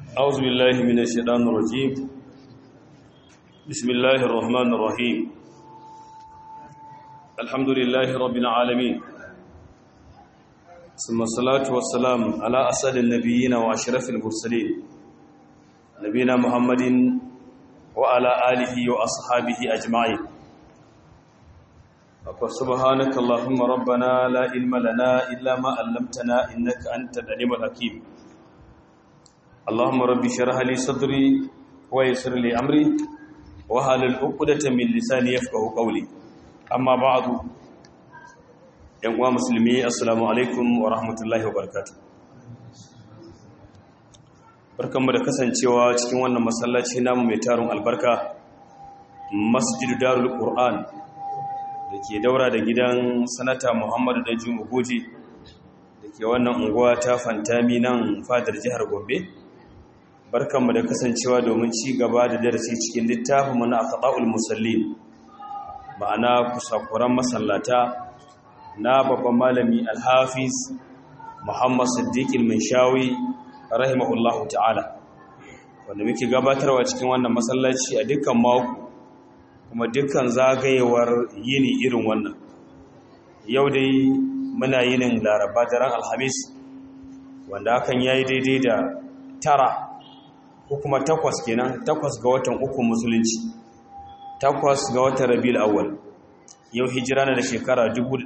أعوذ بالله من الشيطان الرجيم بسم الله الرحمن الرحيم الحمد لله رب العالمين ثم الصلاة والسلام على أسد النبيين وأشرف المرسلين نبينا محمد وعلى آله وأصحابه أجمعين سبحانك اللهم ربنا لا علم لنا إلا ما علمتنا إنك أنت العليم الحكيم اللهم رب اشرح لي صدري ويسر لي امري واحلل عقدة من لساني يفقهوا قولي اما بعد yan uwa musulmi assalamu alaikum wa rahmatullahi wa barakatuh barkanmu da kasancewa cikin wannan masallaci namu mai tarin albarka masjidu darul qur'an da ke daura da gidan sanata muhammadu da jumu goji da ke wannan unguwa ta fantami nan fadar jihar gombe barkanmu da kasancewa domin ci gaba da darasi cikin littafin mana a kaɗa'ul musallin ma'ana kusakuran masallata na babban malami alhafiz muhammad siddiqil shawi rahimahullahu ta'ala wanda muke gabatarwa cikin wannan masallaci a dukkan mako kuma dukkan zagayewar yini irin wannan yau dai muna yinin laraba daren alhamis wanda hakan ya yi daidai da tara ko kuma takwas kenan takwas ga watan uku musulunci takwas ga watan rabiul awwal yau hijira na da shekara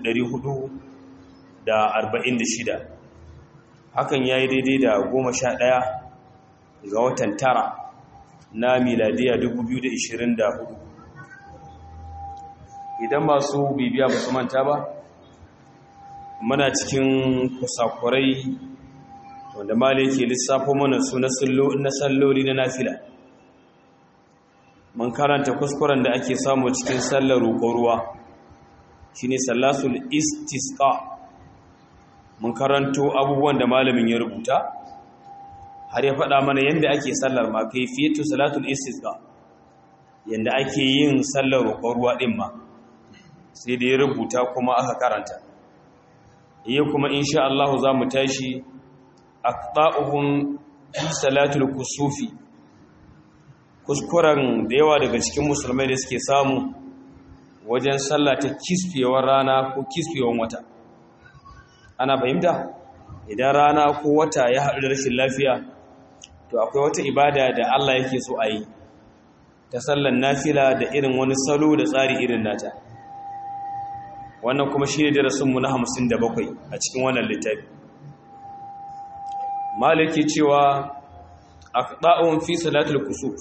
1446 hakan yayi daidai da 11 ga watan tara na miladiya 2024 idan masu bibiya ba su manta ba muna cikin kusakurai wanda mali ke lissafo mana su na salloli na nafila mun karanta kuskuren da ake samu cikin sallar roƙon ruwa shine sallatul istisqa mun karanto abubuwan da malamin ya rubuta har ya faɗa mana yadda ake sallar ma kai fiyatu salatul istisqa yadda ake yin sallar roƙon ruwa ɗin ma sai da ya rubuta kuma aka karanta yau kuma insha Allah za mu tashi aqta'uhum fi salatul kusufi kuskuren da yawa daga cikin musulmai da suke samu wajen sallah ta kisfewar rana ko kisfewar wata ana fahimta idan rana ko wata ya haɗu da rashin lafiya to akwai wata ibada da Allah yake so a yi ta sallan nafila da irin wani salo da tsari irin nata wannan kuma shi ne darasinmu na 57 a cikin wannan littafi maliki cewa aqda'un fi salatul kusuf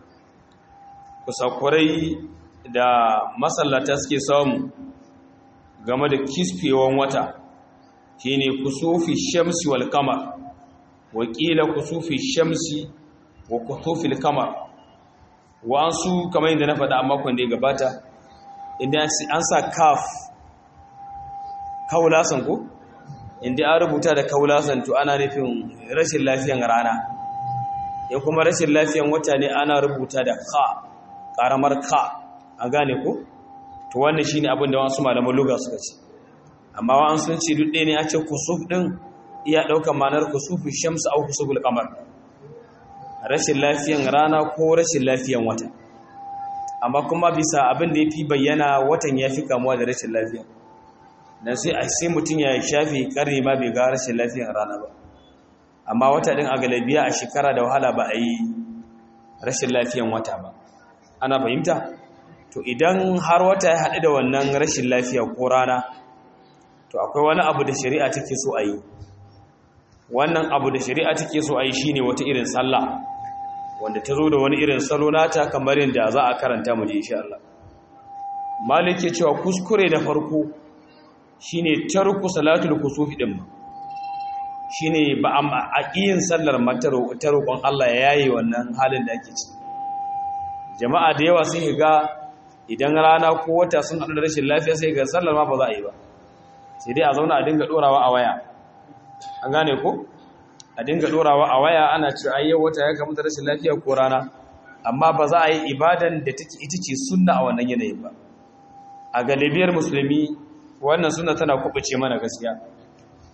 kusakurai da masallata suke samu game da kisfewan wata shine kusufi shamsi wal qamar wa qila kusufi shamsi wa kusufil qamar wa ansu kamar yadda na faɗa a makon da ya gabata idan an sa kaf kaulasan ko inda an rubuta da kaulasan to ana nufin rashin lafiyan rana ya kuma rashin lafiyan wata ne ana rubuta da ka karamar ka a gane ku to wannan shine abin da wasu malaman lugha suka ce amma wa an sun ce duk ɗaya ne a ce kusuf ɗin iya ɗaukar manar kusufu shamsu au kusuful qamar rashin lafiyan rana ko rashin lafiyan wata amma kuma bisa abin da ya fi bayyana watan ya fi kamuwa da rashin lafiya dan sai a sai mutum ya shafe karni ma bai ga rashin lafiyar rana ba amma wata din a galabiya a shekara da wahala ba a yi rashin lafiyan wata ba ana fahimta to idan har wata ya haɗu da wannan rashin lafiya ko rana to akwai wani abu da shari'a take so a yi wannan abu da shari'a take so a yi shine wata irin sallah wanda ta zo da wani irin salo nata kamar yadda za a karanta mu je insha Allah malik ya cewa kuskure da farko shine tarku salatul kusufi din shine ba a yin sallar mataro ta roƙon Allah ya yaye wannan halin da ake ci jama'a da yawa sun ga idan rana ko wata sun haɗu da rashin lafiya sai ga sallar ma ba za a yi ba sai dai a zauna a dinga ɗorawa a waya an gane ko a dinga ɗorawa a waya ana ce ayyau wata ya kamu da rashin lafiya ko rana amma ba za a yi ibadan da take ita ce sunna a wannan yanayin ba a galibiyar musulmi wannan suna tana kubuce mana gaskiya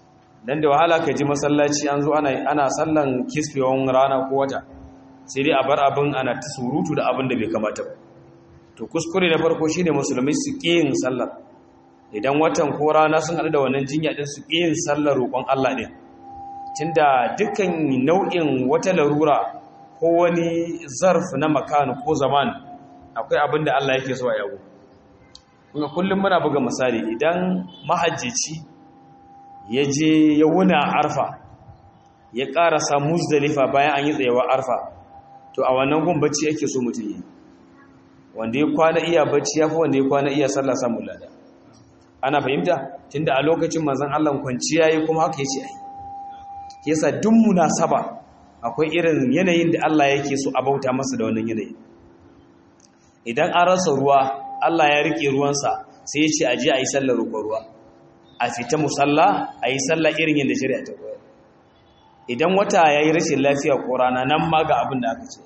dan da wahala ka ji masallaci an zo ana ana sallan kisfewan rana ko wata sai dai a bar abin ana ta surutu da abin da bai kamata ba to kuskure na farko shine musulmai su yin sallar idan watan ko rana sun haɗu da wannan jinya din su yin sallar roƙon Allah din tunda dukkan nau'in wata larura ko wani zarf na makan ko zaman akwai abin da Allah yake so a yago kuma kullum muna buga misali idan mahajjici ya je ya wuna arfa ya ƙarasa muzdalifa bayan an yi tsayawa arfa to a wannan gun bacci yake so mutum yi wanda ya kwana iya bacci ya fi wanda ya kwana iya sallah samun lada ana fahimta tunda a lokacin manzon Allah kwanciya yi kuma haka yace ai yasa duk munasaba akwai irin yanayin da Allah yake so a bauta masa da wannan yanayi idan an rasa ruwa Allah ya rike ruwansa sai ya ce a je a yi sallar roƙon ruwa a fita musalla a yi sallah irin yadda shari'a ta koyar idan wata ya yi rashin lafiya ko rana nan ma ga abin da aka ce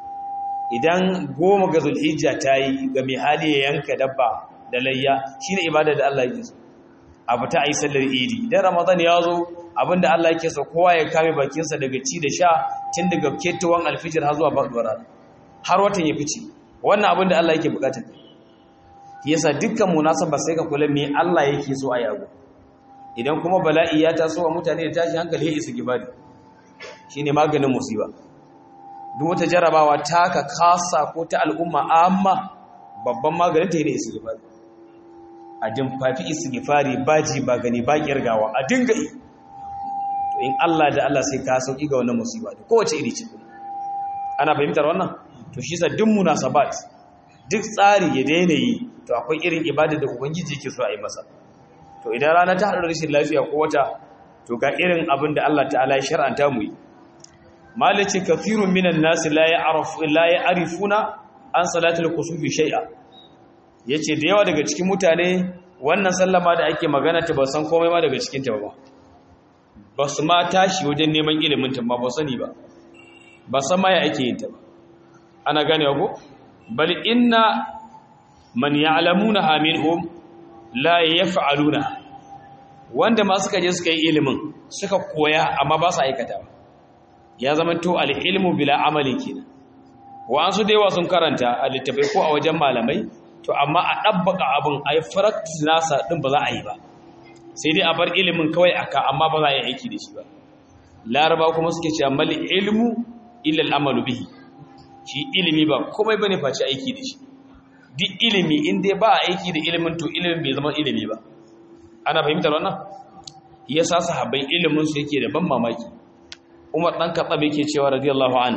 idan goma ga zulhijja ta yi ga mai hali ya yanka dabba da layya shine ibada da Allah yake so a fita a yi sallar idi idan ramadan ya zo abin da Allah yake so kowa ya kame bakinsa daga ci da sha tun daga ketawan alfijir har zuwa faɗuwar rana har watan ya fice wannan abin da Allah yake bukatar yasa dukkan munasaba sai ka kula me Allah yake so a yago idan kuma bala'i ya taso wa mutane da tashi hankali ya isa gibari shine maganin musiba duk wata jarabawa ta ka kasa ko ta al'umma amma babban maganin ta ne istighfari a dimfafi istighfari baji ba gani ba kirgawa a dinga yi to in Allah da Allah sai ka sauki ga wannan musiba da kowace iri ce ana fahimtar wannan to shi sa duk munasabat duk tsari ya daina yi to akwai irin ibada da ubangiji yake so a yi masa to idan rana ta haɗu rashin lafiya ko wata to ga irin abin da Allah ta'ala ya shar'anta mu yi malaci kafirun minan nasi la ya'rifu la ya'rifuna an salatul kusufi shay'a yace da yawa daga cikin mutane wannan sallama da ake magana ta ba san komai ma daga cikin ta ba ba su ma tashi wajen neman ilimin ta ba ba sani ba ba san ma ya ake yin ta ba ana gane ko bal inna man ya'lamuna minhum la yaf'aluna wanda ma suka je suka yi ilimin suka koya amma ba su aikata ba ya zama to al-ilmu bila amalin kenan wa an su da yawa sun karanta a littafai ko a wajen malamai to amma a dabbaka abin ai practice nasa din ba za a yi ba sai dai a bar ilimin kawai aka amma ba za a yi aiki da shi ba laraba kuma suke cewa mal ilmu illa al-amalu bihi shi ilimi ba komai bane face aiki da shi duk ilimi in dai ba aiki da ilimin to ilimin bai zama ilimi ba ana fahimtar wannan yasa sahabbai ilimin su yake da ban mamaki Umar dan Khattab yake cewa radiyallahu an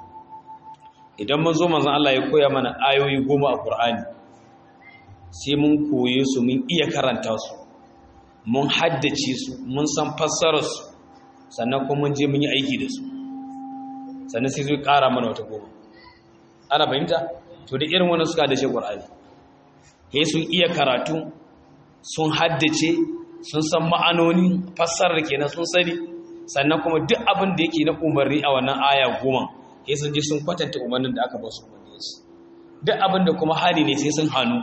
idan mun zo manzon Allah ya koya mana ayoyi goma a Qur'ani sai mun koye su mun iya karanta su mun haddace su mun san fassarar su sannan kuma mun je mun yi aiki da su sannan sai zai ƙara mana wata goma ana fahimta to da irin wannan suka dace Qur'ani sai sun iya karatu sun haddace sun san ma'anoni fassarar kenan sun sani sannan kuma duk abin da yake na umarni a wannan aya goma sai sun je sun kwatanta umarnin da aka ba su umarni su duk abin da kuma hari ne sai sun hannu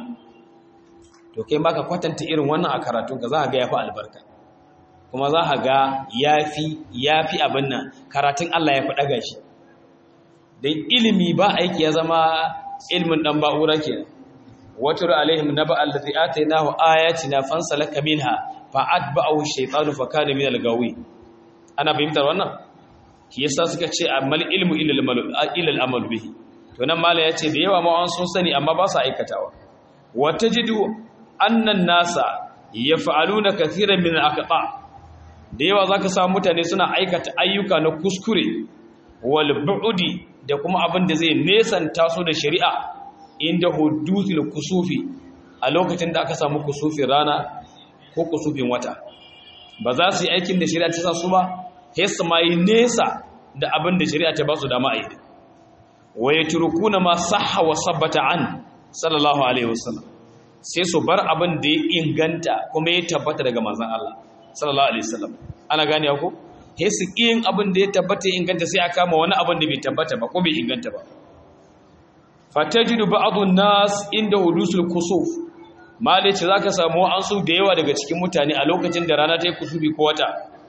to kai baka kwatanta irin wannan a karatun ka za ka ga yafi albarka kuma za ka ga yafi yafi abin nan karatun Allah ya fi daga shi dan ilimi ba aiki ya zama ilmin dan ba'ura kenan watur alaihim naba allazi atainahu ayatina fansalaka minha fa atba'ahu ash-shaytanu fa kana min al-gawi ana fahimtar wannan shi yasa suka ce amal ilmu illa al-amal bihi to nan mala yace da yawa ma an sun sani amma ba su aikatawa wa tajidu anna an-nasa yaf'aluna kathiran min al-aqta da yawa zaka samu mutane suna aikata ayyuka na kuskure wal bu'di da kuma abin da zai nesanta su da shari'a inda hudutul kusufi a lokacin da aka samu kusufin rana ko kusufin wata ba za su yi aikin da shari'a ta sa su ba sai su ma yi nesa da abin da shari'a ta ba su dama a yi wa yatrukuna ma sahha wa sabbata an sallallahu alaihi wasallam sai su bar abin da ya inganta kuma ya tabbata daga manzon Allah sallallahu alaihi wasallam ana gane ko sai su yin abin da ya tabbata ya inganta sai a kama wani abin da bai tabbata ba ko bai inganta ba fatajidu ba'dun nas inda hudusul kusuf mali ce zaka samu an su da yawa daga cikin mutane a lokacin da rana ta yi kusufi ko wata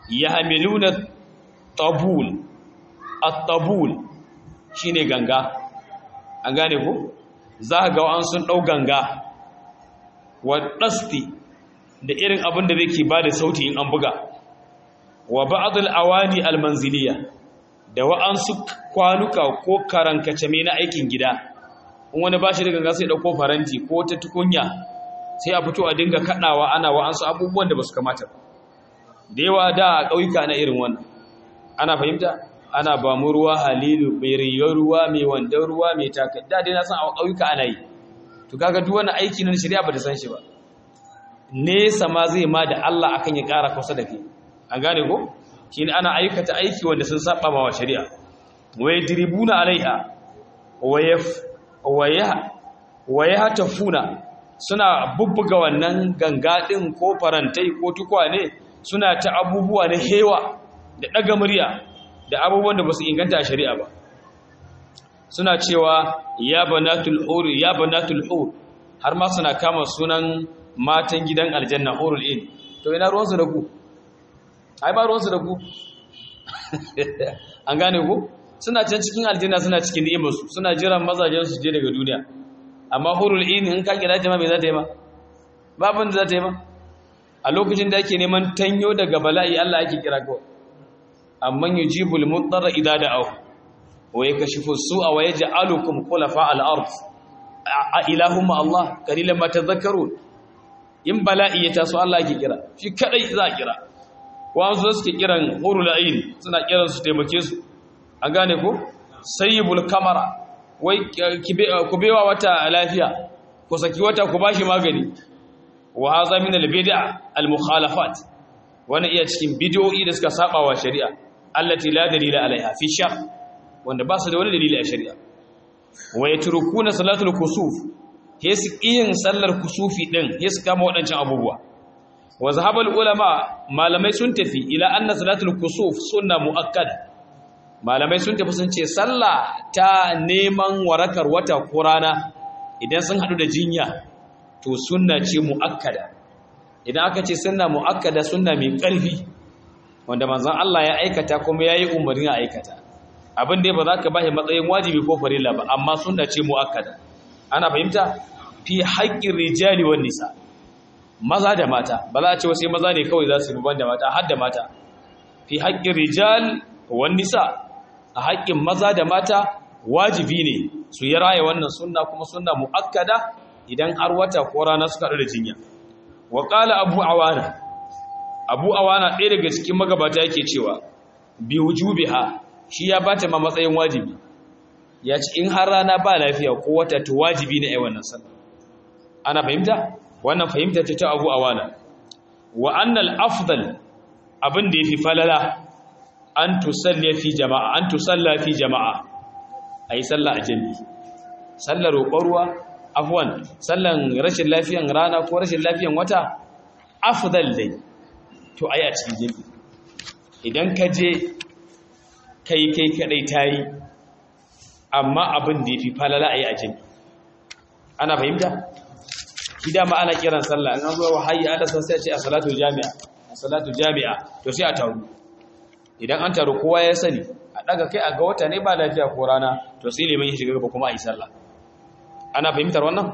yahmiluna tabul at-tabul shine ganga an gane ko za ga an sun dau ganga wa dasti da irin abin da zai ba da sauti in an buga wa ba'd al-awani al-manziliya da wa'ansu kwanuka ko karankace me na aikin gida in wani bashi da ganga sai dauko faranti ko ta tukunya sai a fito a dinga kadawa ana wa'ansu abubuwan da basu kamata ba da yawa da a ƙauyuka na irin wannan ana fahimta ana ba mu ruwa halilu mai rigar ruwa mai wandan ruwa mai takai da dai na san a ƙauyuka ana yi to kaga duk wani aiki na shari'a ba ta san shi ba nesa ma zai ma da Allah akan ya ƙara kusa da kai an gane ko shine ana aikata aiki wanda sun saba ma wa shari'a wa yadribuna alaiha wa yaf wa ya wa yahtafuna suna bubbuga wannan ganga din ko farantai ko tukwane suna ta abubuwa na hewa da daga murya da abubuwan da basu inganta a shari'a ba suna cewa ya banatul hur ya banatul hur har ma suna kama sunan matan gidan aljanna hurul in to ina ruwansu da ku ai ba ruwansu da ku an gane ku suna can cikin aljanna suna cikin ni'imarsu suna jiran mazajen su je daga duniya amma hurul in in ka kira jama'a me za ta yi ma babin da za ta yi ma a lokacin da ake neman tanyo daga bala'i Allah ake kira kawai amman yujibul mudarra idza da'ahu wa yakashifu su'a wa yaj'alukum khulafa al-ard a ilahum Allah qalilan ma tadhakkarun in bala'i ya taso Allah ake kira shi kadai za a kira wanzu suke kiran hurul ain suna kiran su taimake su an gane ko sayyibul kamara wai ku bewa wata lafiya ku saki wata ku bashi magani wa hadha min al bid'a al mukhalafat wannan iya cikin bid'o'i da suka saba wa shari'a allati la dalila alaiha fi shar wanda ba su da wani dalili a shari'a wa yatrukuna salatul kusuf hesu yin sallar kusufi din hesu kama waɗancan abubuwa wa zahabal ulama malamai sun tafi ila anna salatul kusuf sunna muakkada malamai sun tafi sun ce sallah ta neman warakar wata ko rana idan sun hadu da jinya to sunna ce muakkada idan aka ce sunna muakkada sunna mai ƙarfi wanda manzon Allah ya aikata kuma yayi umarni a aikata abin da ba za ka bashi matsayin wajibi ko farilla ba amma sunna ce muakkada ana fahimta fi haƙƙin rijali wan nisa maza da mata ba za a ce wasu maza ne kawai za su yi da mata har da mata fi haƙƙin rijal wan nisa a haƙƙin maza da mata wajibi ne su yi raya wannan sunna kuma sunna muakkada idan har wata ko rana suka da jinya wa qala abu awana abu awana ɗaya daga cikin magabata yake cewa bi wujubiha shi ya bata ma matsayin wajibi ya ce in har rana ba lafiya ko wata to wajibi ne ai wannan sallah ana fahimta wannan fahimta ce ta Abu Awana wa annal afdal abin da yafi falala an tusalli fi jama'a an tusalla fi jama'a ayi sallah a jami'i sallar roƙon ruwa afwan sallan rashin lafiyan rana ko rashin lafiyan wata afdal dai to ayi a cikin jami'i idan ka je kai kai kadai tayi amma abin da yafi falala ayi a jami'i ana fahimta shi dama ana kiran sallah in an zo hayya ala sai ce a salatu jami'a a salatu jami'a to sai a taru idan an taru kowa ya sani a daga kai a ga wata ne ba lafiya ko rana to sai liman ya shiga gaba kuma a yi sallah ana fahimtar wannan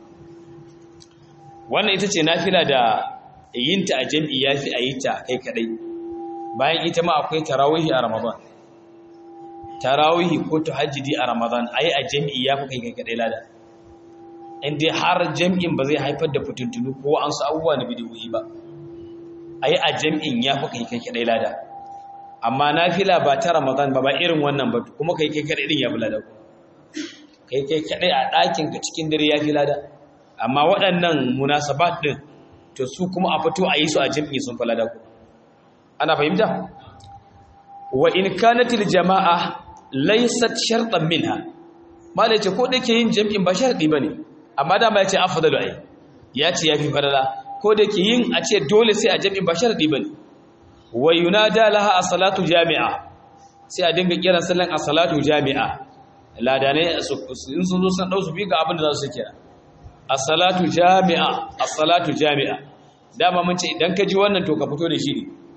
wannan ita ce nafila da yinta a jami'i yafi a yi ta kai kadai bayan ita ma akwai tarawihi a ramadan tarawihi ko tahajjudi a ramadan ayi a jami'i yafi kai kai kadai lada inda har jam'in ba zai haifar da fitintunu ko an su abubuwa na bidiyoyi ba a yi a jam'in ya fi kai kai kaɗai lada amma na fila ba ta ramadan ba ba irin wannan ba kuma kai kai kaɗai ɗin ya fi lada kai kai kaɗai a ɗakin ka cikin dare ya fi lada amma waɗannan munasabat ɗin to su kuma a fito a yi su a jam'i sun fi lada ku ana fahimta wa in kanatil jama'a laysat shartan minha malai ce ko da ke yin jam'in ba sharɗi ba ne amma dama ya ce afdalu ai ya ce yafi fadala ko da ke yin a ce dole sai a jami'in ba sharadi bane wa yunada laha as-salatu jami'a sai a dinga kiran sallan as-salatu jami'a ladane in sun zo san dau su bi ga abin da za su kira as-salatu jami'a as-salatu jami'a dama mun ce idan ka ji wannan to ka fito da shi ne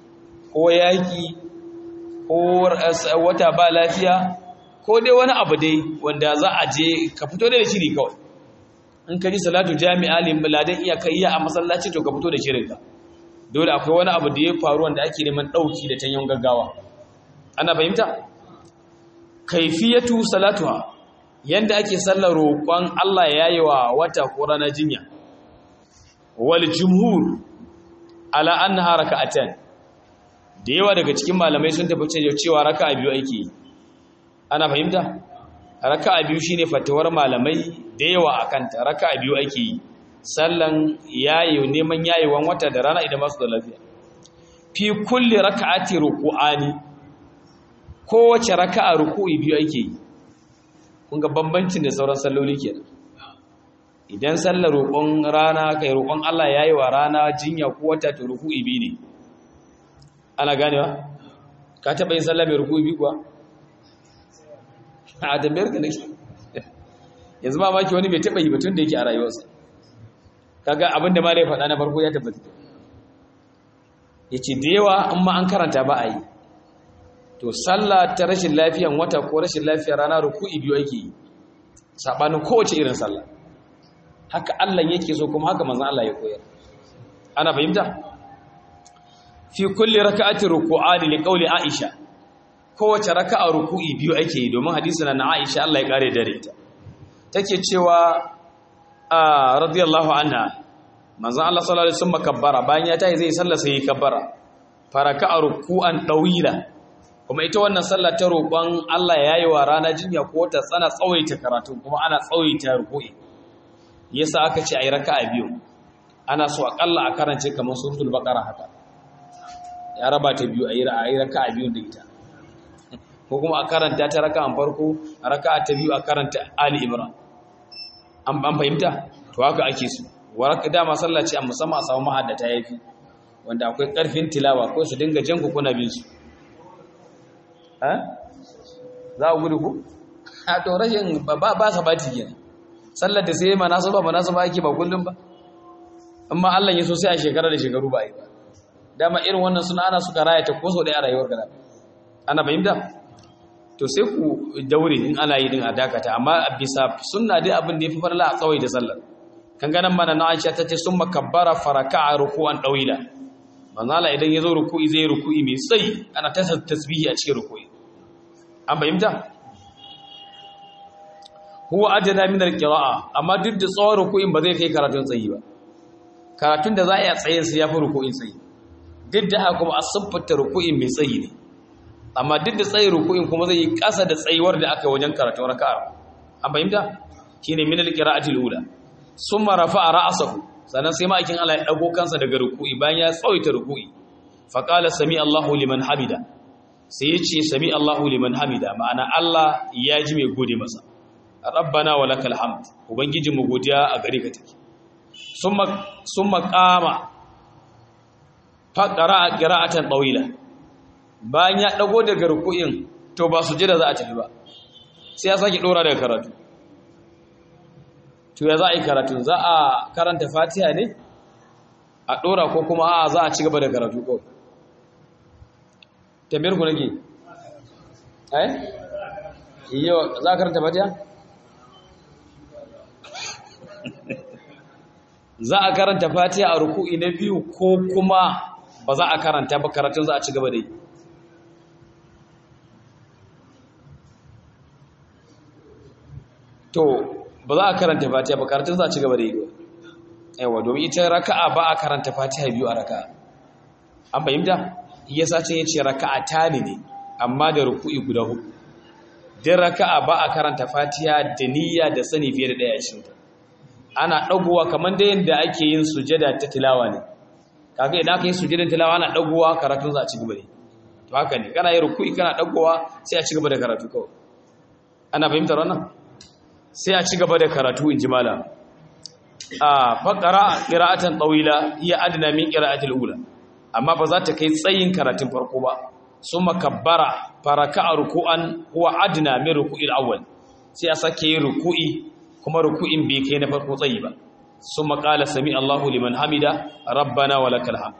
ko yaki ko wata ba lafiya ko dai wani abu dai wanda za a je ka fito da shiri kawai in ka ji salatu jami'a limbaladan iya kai iya a masallaci to ka fito da shirinka dole akwai wani abu da ya faru wanda ake neman ɗauki da tanyan gaggawa ana fahimta kaifiyatu salatuha yanda ake sallar roƙon Allah ya yi wa wata ko rana jinya wal jumhur ala annaha raka'atan da yawa daga cikin malamai sun tafi cewa raka'a biyu ake yi ana fahimta raka'a biyu shine fatawar malamai da yawa akan ta raka'a biyu ake yi sallan yayi neman yayewan wata da rana idan masu da lafiya fi kulli raka'ati ruku'ani kowace raka'a ruku'i biyu ake yi kun ga bambancin da sauran salloli kenan idan sallar roƙon rana kai roƙon Allah yayi wa rana jinya ko wata to ruku'i biyu ne ana ganewa ka taɓa yin sallah mai ruku'i biyu kuwa a tambayar ka nake yanzu ma maki wani bai taɓa yi batun da yake a rayuwarsa kaga abin da malai faɗa na farko ya tabbata ya ce da yawa in ma an karanta ba a yi to sallah ta rashin lafiyan wata ko rashin lafiyar rana ruku'i biyu ake yi saɓanin kowace irin sallah haka Allah yake so kuma haka manzon Allah ya koyar ana fahimta fi kulli raka'atin ruku'ani li qawli Aisha kowace raka'a ruku'i biyu ake yi domin hadisi na Aisha Allah ya kare dare ta take cewa radiyallahu anha manzon Allah sallallahu alaihi wasallam kabbara bayan ya tayi zai sallah sai ya kabbara faraka'a ruku'an dawila kuma ita wannan sallah ta roƙon Allah yayi wa rana jinya ko ta tsana tsawaita karatu kuma ana tsawaita ruku'i yasa aka ce ayi raka'a biyu ana so akalla a karance kamar suratul baqara haka ya raba ta biyu ayi raka'a biyu da ita ko kuma a karanta ta raka'an farko a raka'a ta biyu a karanta ali imran an ban fahimta to haka ake so waraka dama sallah ce a musamman a samu mahaddata yafi wanda akwai karfin tilawa ko su dinga jan ku kuna bin su ha za ku gudu ku a to rashin ba ba sabati kenan sallar da sai manasaba manasaba ake ba kullum ba amma Allah ya so sai a shekara da shekaru ba yi ba dama irin wannan suna ana suka raya ta ko so dai a rayuwar gaba ana fahimta to sai ku daure in ana yi din a dakata amma bisa sunna dai abin da yafi farla a tsawai da sallar kan ganan mana na Aisha tace summa kabbara faraka'a ruku'an dawila manzala idan yazo ruku'i zai ruku'i mai tsayi ana ta tasbihi a cikin ruku'i an fahimta huwa adana min alqira'a amma duk da tsawon ruku'in ba zai kai karatun tsayi ba karatun da za a yi a tsayin sai yafi ruku'in tsayi duk da haka kuma a siffata ruku'in mai tsayi ne amma duk da tsayin ruku'in kuma zai yi ƙasa da tsayuwar da aka yi wajen karatun raka'a an fahimta shine min alqira'atil ula summa rafa'a ra'sahu sannan sai ma'aikin Allah ya dago kansa daga ruku'i bayan ya tsawaita ruku'i fa qala sami Allahu liman hamida sai yace sami Allahu liman hamida ma'ana Allah ya ji mai gode masa rabbana wa lakal hamd ubangiji mu godiya a gare ka take summa summa qama fa qara'a qira'atan tawila bayan ya dago daga ruku'in to ba su jira za a tafi ba sai ya sake dora daga karatu to ya za a yi karatu za a karanta fatiha ne a dora ko kuma a za a ci gaba da karatu ko tambayar ku nake eh yau za a karanta fatiha za a karanta fatiha a ruku'i na biyu ko kuma ba za a karanta ba karatun za a ci gaba da yi to ba za a karanta fatiha ba karatun za a ci gaba da yi ba yawa domin ita raka'a ba a karanta fatiha biyu a raka'a an fahimta iya sace ya ce raka'a ta ne ne amma da ruku'i guda hudu din raka'a ba a karanta fatiha da niyya da sani fiye da ɗaya a cikin ana ɗagowa kamar da yadda ake yin sujada ta tilawa ne kaga idan aka yi sujadan tilawa ana ɗagowa karatun za a ci gaba da to haka ne kana yi ruku'i kana ɗagowa sai a ci gaba da karatu kawai ana fahimtar wannan sai a ci gaba da karatu in ji malam a faƙara ƙira'atan ɗawila iya adana min ƙira'atul ula amma ba za ta kai tsayin karatun farko ba sun makabbara faraka a ruku'an huwa adana min ruku'il awwal sai a sake yin ruku'i kuma ruku'in bai kai na farko tsayi ba sun maƙala sami Allahu liman hamida rabbana wa lakal hamd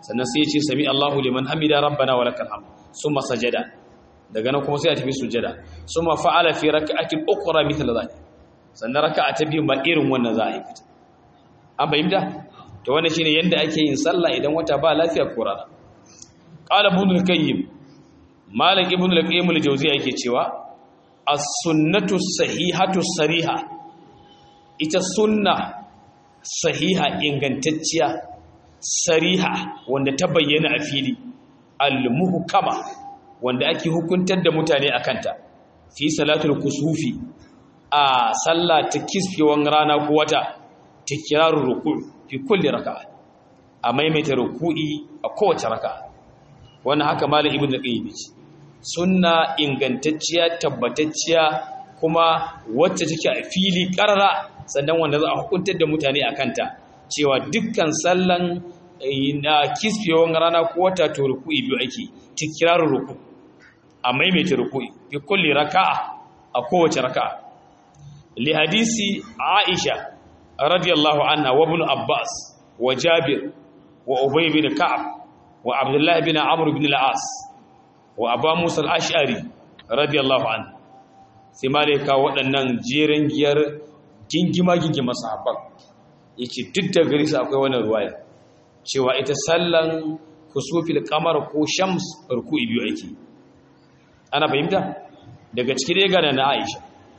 sannan sai ya ce sami Allahu liman hamida rabbana wa lakal hamd summa sajada daga nan kuma sai ya tafi sujada summa fa'ala fi rak'atin ukhra mithla dhalik sannan raka'a ta biyu ba irin wannan za a yi fita an fahimta to wannan shine yanda ake yin sallah idan wata ba lafiya ko rana qala ibn al-qayyim malik ibn al-qayyim al-jawziyya yake cewa as-sunnatu sahihatu sariha ita sunna sahiha ingantacciya sariha wanda ta bayyana a fili al-muhkama wanda ake hukuntar da mutane akanta fi salatul kusufi a sallah ta kisfewan rana ko wata tikirarun ruku' fi kulli raka'a a maimaita ruku'i a kowace raka'a wannan haka malam ibnu qayyim ce sunna ingantacciya tabbatacciya kuma wacce take a fili karara sannan wanda za a hukuntar da mutane a kanta cewa dukkan sallan na kisfewan rana ko wata to ruku'i biyu ake tikirarun ruku a maimaita ruku'i fi kulli raka'a a kowace raka'a li hadisi aisha radiyallahu anha wa ibn abbas wa jabir wa ubay bin ka'ab wa abdullah bin amr bin al-as wa abu musa al-ash'ari radiyallahu anhu sai malaika waɗannan jerin giyar gingima gingima sahabban yake duk da gari su akwai wannan ruwaya cewa ita sallan kusufil qamar ko shams ruku'i biyu ake ana fahimta daga cikin dai gana na Aisha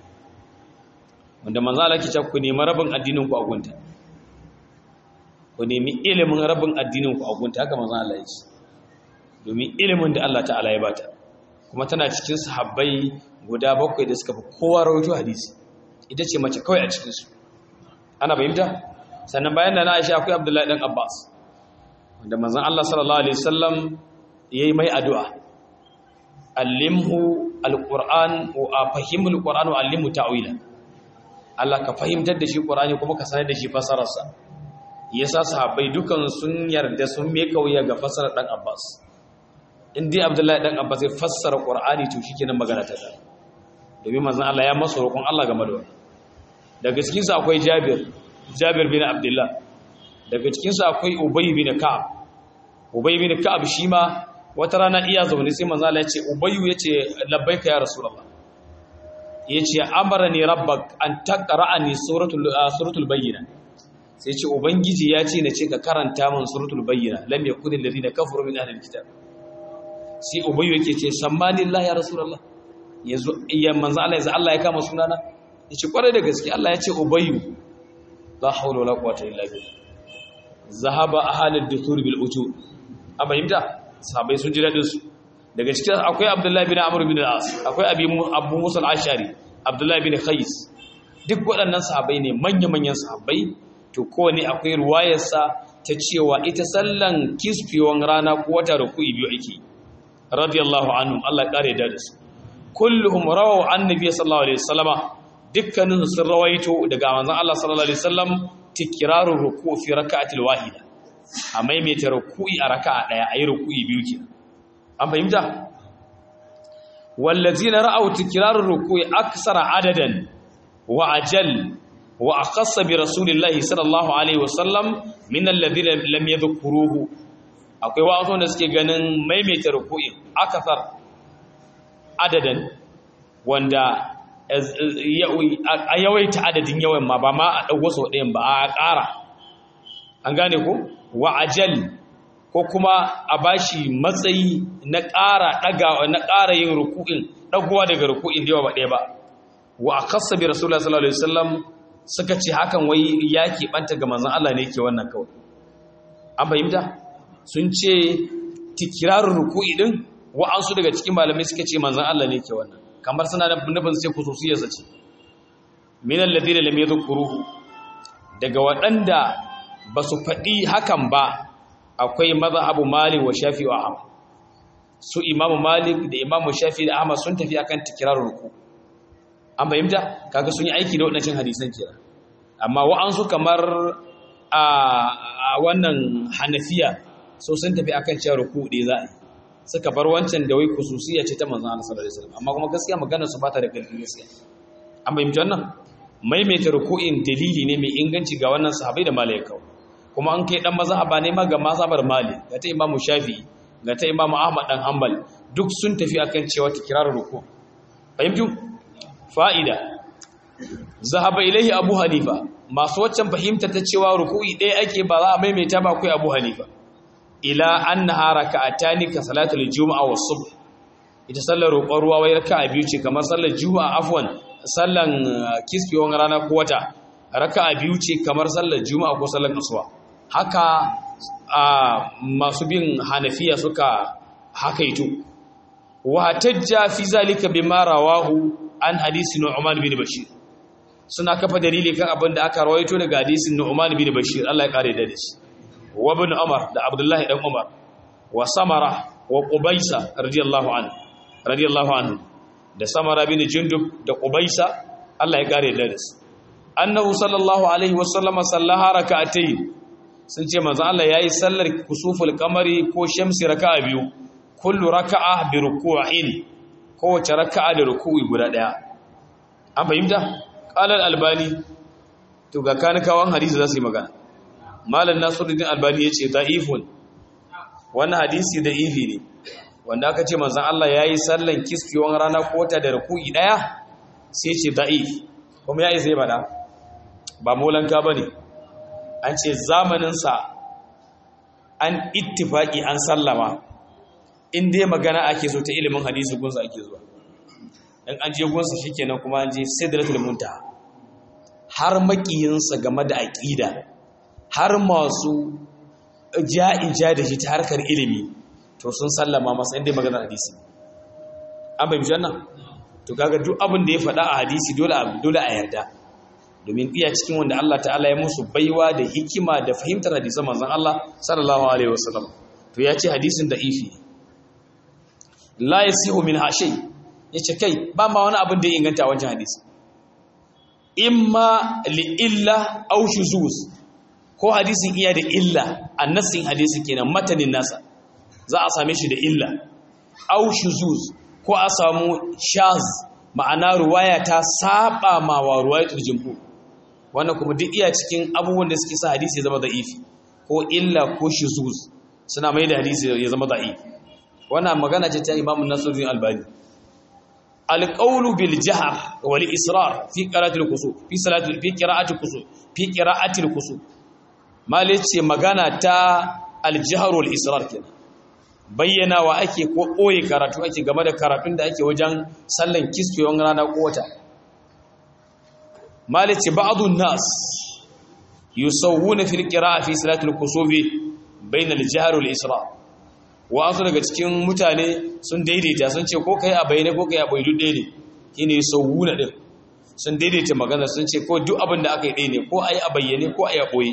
wanda manzo Allah ke cewa ku nemi rabin addinin ku a gunta ku nemi ilimin rabin addinin ku a gunta haka manzo Allah ya ce domin ilimin da Allah ta'ala ya bata kuma tana cikin sahabbai guda bakwai da suka fi kowa rawaito hadisi ita ce mace kawai a cikin su ana fahimta sannan bayan da na Aisha akwai Abdullahi dan Abbas wanda manzon Allah sallallahu alaihi wasallam yayi mai addu'a allimhu alquran wa fahimul qur'an wa allimhu ta'wila Allah ka fahimtar da shi qur'ani kuma ka sanar da shi fasararsa yasa sahabbai dukan sun yarda sun me kauya ga fasarar dan Abbas in dai Abdullahi dan Abbas ya fassara qur'ani to shikenan magana ta da domin manzon Allah ya masa roƙon Allah game da wannan daga cikin sa akwai Jabir Jabir bin Abdullah daga cikin sa akwai Ubay bin Ka'ab Ubay bin Ka'ab shi ma wata rana iya zaune sai manzo Allah ya ce Ubayyu yace labbaika ya Rasulullah yace amarani rabbak an taqra'ani suratul suratul bayyina sai ce ubangiji ya ce na ce ka karanta min suratul bayyina lam yakun alladhina kafaru min ahli alkitab sai Ubayyu yake ce sammanillahi ya Rasulullah yanzu iya manzo Allah yanzu Allah ya kama sunana yace kwarai da gaske Allah ya ce Ubayyu la hawla wala quwwata illa billah zahaba ahalud duthur bil ujur a fahimta sahabai sun ji daɗinsu daga cikin akwai abdullahi bin amur bin al'as akwai abu musa al'ashari abdullahi bin khais duk waɗannan sahabai ne manya-manyan sahabai to kowane akwai ruwayarsa ta cewa ita sallan kisfewan rana ko wata da ku'i biyu ake radiyallahu anhu Allah ƙare da su kulluhum rawaw annabi sallallahu alaihi wasallama dukkanin sun rawaito daga manzon Allah sallallahu alaihi wasallam tikrarur ruku fi rak'atil wahida a maimaita ruku'i a raka'a daya ayi ruku'i biyu ke an fahimta wallazina ra'aw tikrarur ruku'i aksara adadan wa ajal wa aqassa bi rasulillahi sallallahu alaihi wasallam min alladhina lam yadhkuruhu akwai wasu da suke ganin maimaita ruku'i akasar adadan wanda a yawaita adadin yawan ma ba ma a ɗauko sau ɗayan ba a ƙara an gane ko wa ajal ko kuma a bashi matsayi na ƙara ɗaga na ƙara yin ruku'in ɗagowa daga ruku'in da yawa ba ɗaya ba wa a kasa bi rasulullah sallallahu alaihi wasallam suka ce hakan wai ya keɓanta ga manzon Allah ne ke wannan kawai an fahimta sun ce tikirarin ruku'i din wa'ansu daga cikin malamai suka ce manzon Allah ne ke wannan kamar suna da nufin sai kususiyarsa ce minan ladina lam yadhkuruhu daga waɗanda ba su faɗi hakan ba akwai mazhabu malik wa shafi wa ahmad su imamu malik da imamu shafi da ahmad sun tafi akan tikirar ruku an fahimta kaga sun yi aiki da waɗannan hadisan kenan amma wa'ansu kamar a wannan hanafiya so sun tafi akan cewa ruku ɗaya za a yi suka bar wancan da wai kususiya ce ta manzon Allah sallallahu alaihi wasallam amma kuma gaskiya maganar su bata da ƙarfi gaskiya an bayyana wannan maimaita ruku'in dalili ne mai inganci ga wannan sahabbai da malaikau kuma an kai dan mazhaba ne ma ga mazhabar mali ga ta imamu shafi'i ga ta imamu ahmad dan hanbal duk sun tafi akan cewa tikrar ruku fahimtu fa'ida zahaba ilaihi abu hanifa masu waccan fahimta ta cewa ruku'i ɗaya ake ba za a maimaita ba kai abu hanifa ila annaha raka'atani ka salatul juma'a was subh ita sallar roƙon ruwa wai raka'a biyu ce kamar sallar juma'a afwan sallan kisfiyon rana ko wata raka'a biyu ce kamar sallar juma'a ko sallar asuba haka masu bin hanafiya suka hakaito wa tajja fi zalika bima rawahu an hadisi nu'man bin bashir suna kafa dalili kan abin da aka rawaito daga hadisin nu'man bin bashir Allah ya kare da shi wa ibn umar da abdullahi dan umar wa samara wa qubaisa radiyallahu anhu radiyallahu anhu da samara bin jundub da qubaisa Allah ya kare da su annahu sallallahu alaihi wasallama sallaha rak'atayn sun ce manzo Allah yayi sallar kusuful qamari ko shamsi raka'a biyu kullu raka'a bi ruku'in kowace raka'a da ruku'i guda daya an fahimta qala al-albani to ga kanikawan hadisi za su yi magana malam nasiruddin albani yace da'ifun wannan hadisi da'ifi ne wanda aka ce manzon Allah yayi sallan kiskiyon rana ko ta da ruku'i daya sai ce da'if kuma yayi zai bada ba molanka bane an ce zamanin sa an ittifaki an sallama in dai magana ake so ta ilimin hadisi gunsa ake zuwa in an je gunsa shikenan kuma an je sidratul muntaha har makiyinsa game da aqida har masu ja'in ja da shi ta harkar ilimi to sun sallama masa inda magana hadisi an bai mishi nan to kaga duk abin da ya faɗa a hadisi dole dole a yarda domin iya cikin wanda Allah ta'ala ya musu baiwa da hikima da fahimtar hadisan manzon Allah sallallahu alaihi wasallam to ya ce hadisin da ifi la yasihu min hashay yace kai ba ma wani abin da ya inganta a wancan hadisi imma li illa aw shuzuz ko hadisin iya da illa annasin hadisi kenan matanin nasa za a same shi da illa aw shuzuz ko a samu shaz ma'ana ruwaya ta saba ma wa ruwayatul jumhur wannan kuma duk iya cikin abubuwan da suke sa hadisi ya zama da'ifi ko illa ko shuzuz suna mai da hadisi ya zama da'ifi wannan magana ce ta Imam Nasiruddin Albani alqawlu bil jahr wal israr fi qira'ati al kusuf fi salati fi qira'ati al kusuf fi qira'ati al kusuf mali ce magana ta al jahr wal israr kenan bayyana wa ake ko koyi karatu ake game da karatun da ake wajen sallan kisfiyon rana ko wata mali ce ba'dun nas yusawwuna fil qira'a fi salati al kusuf bayna al jahr wal israr wasu daga cikin mutane sun daidaita sun ce ko kai a bayyane ko kai a bai duk ɗaya ne shine sauwuna din sun daidaita magana sun ce ko duk abin da aka yi ɗaya ne ko a yi a bayyane ko a yi a ɓoye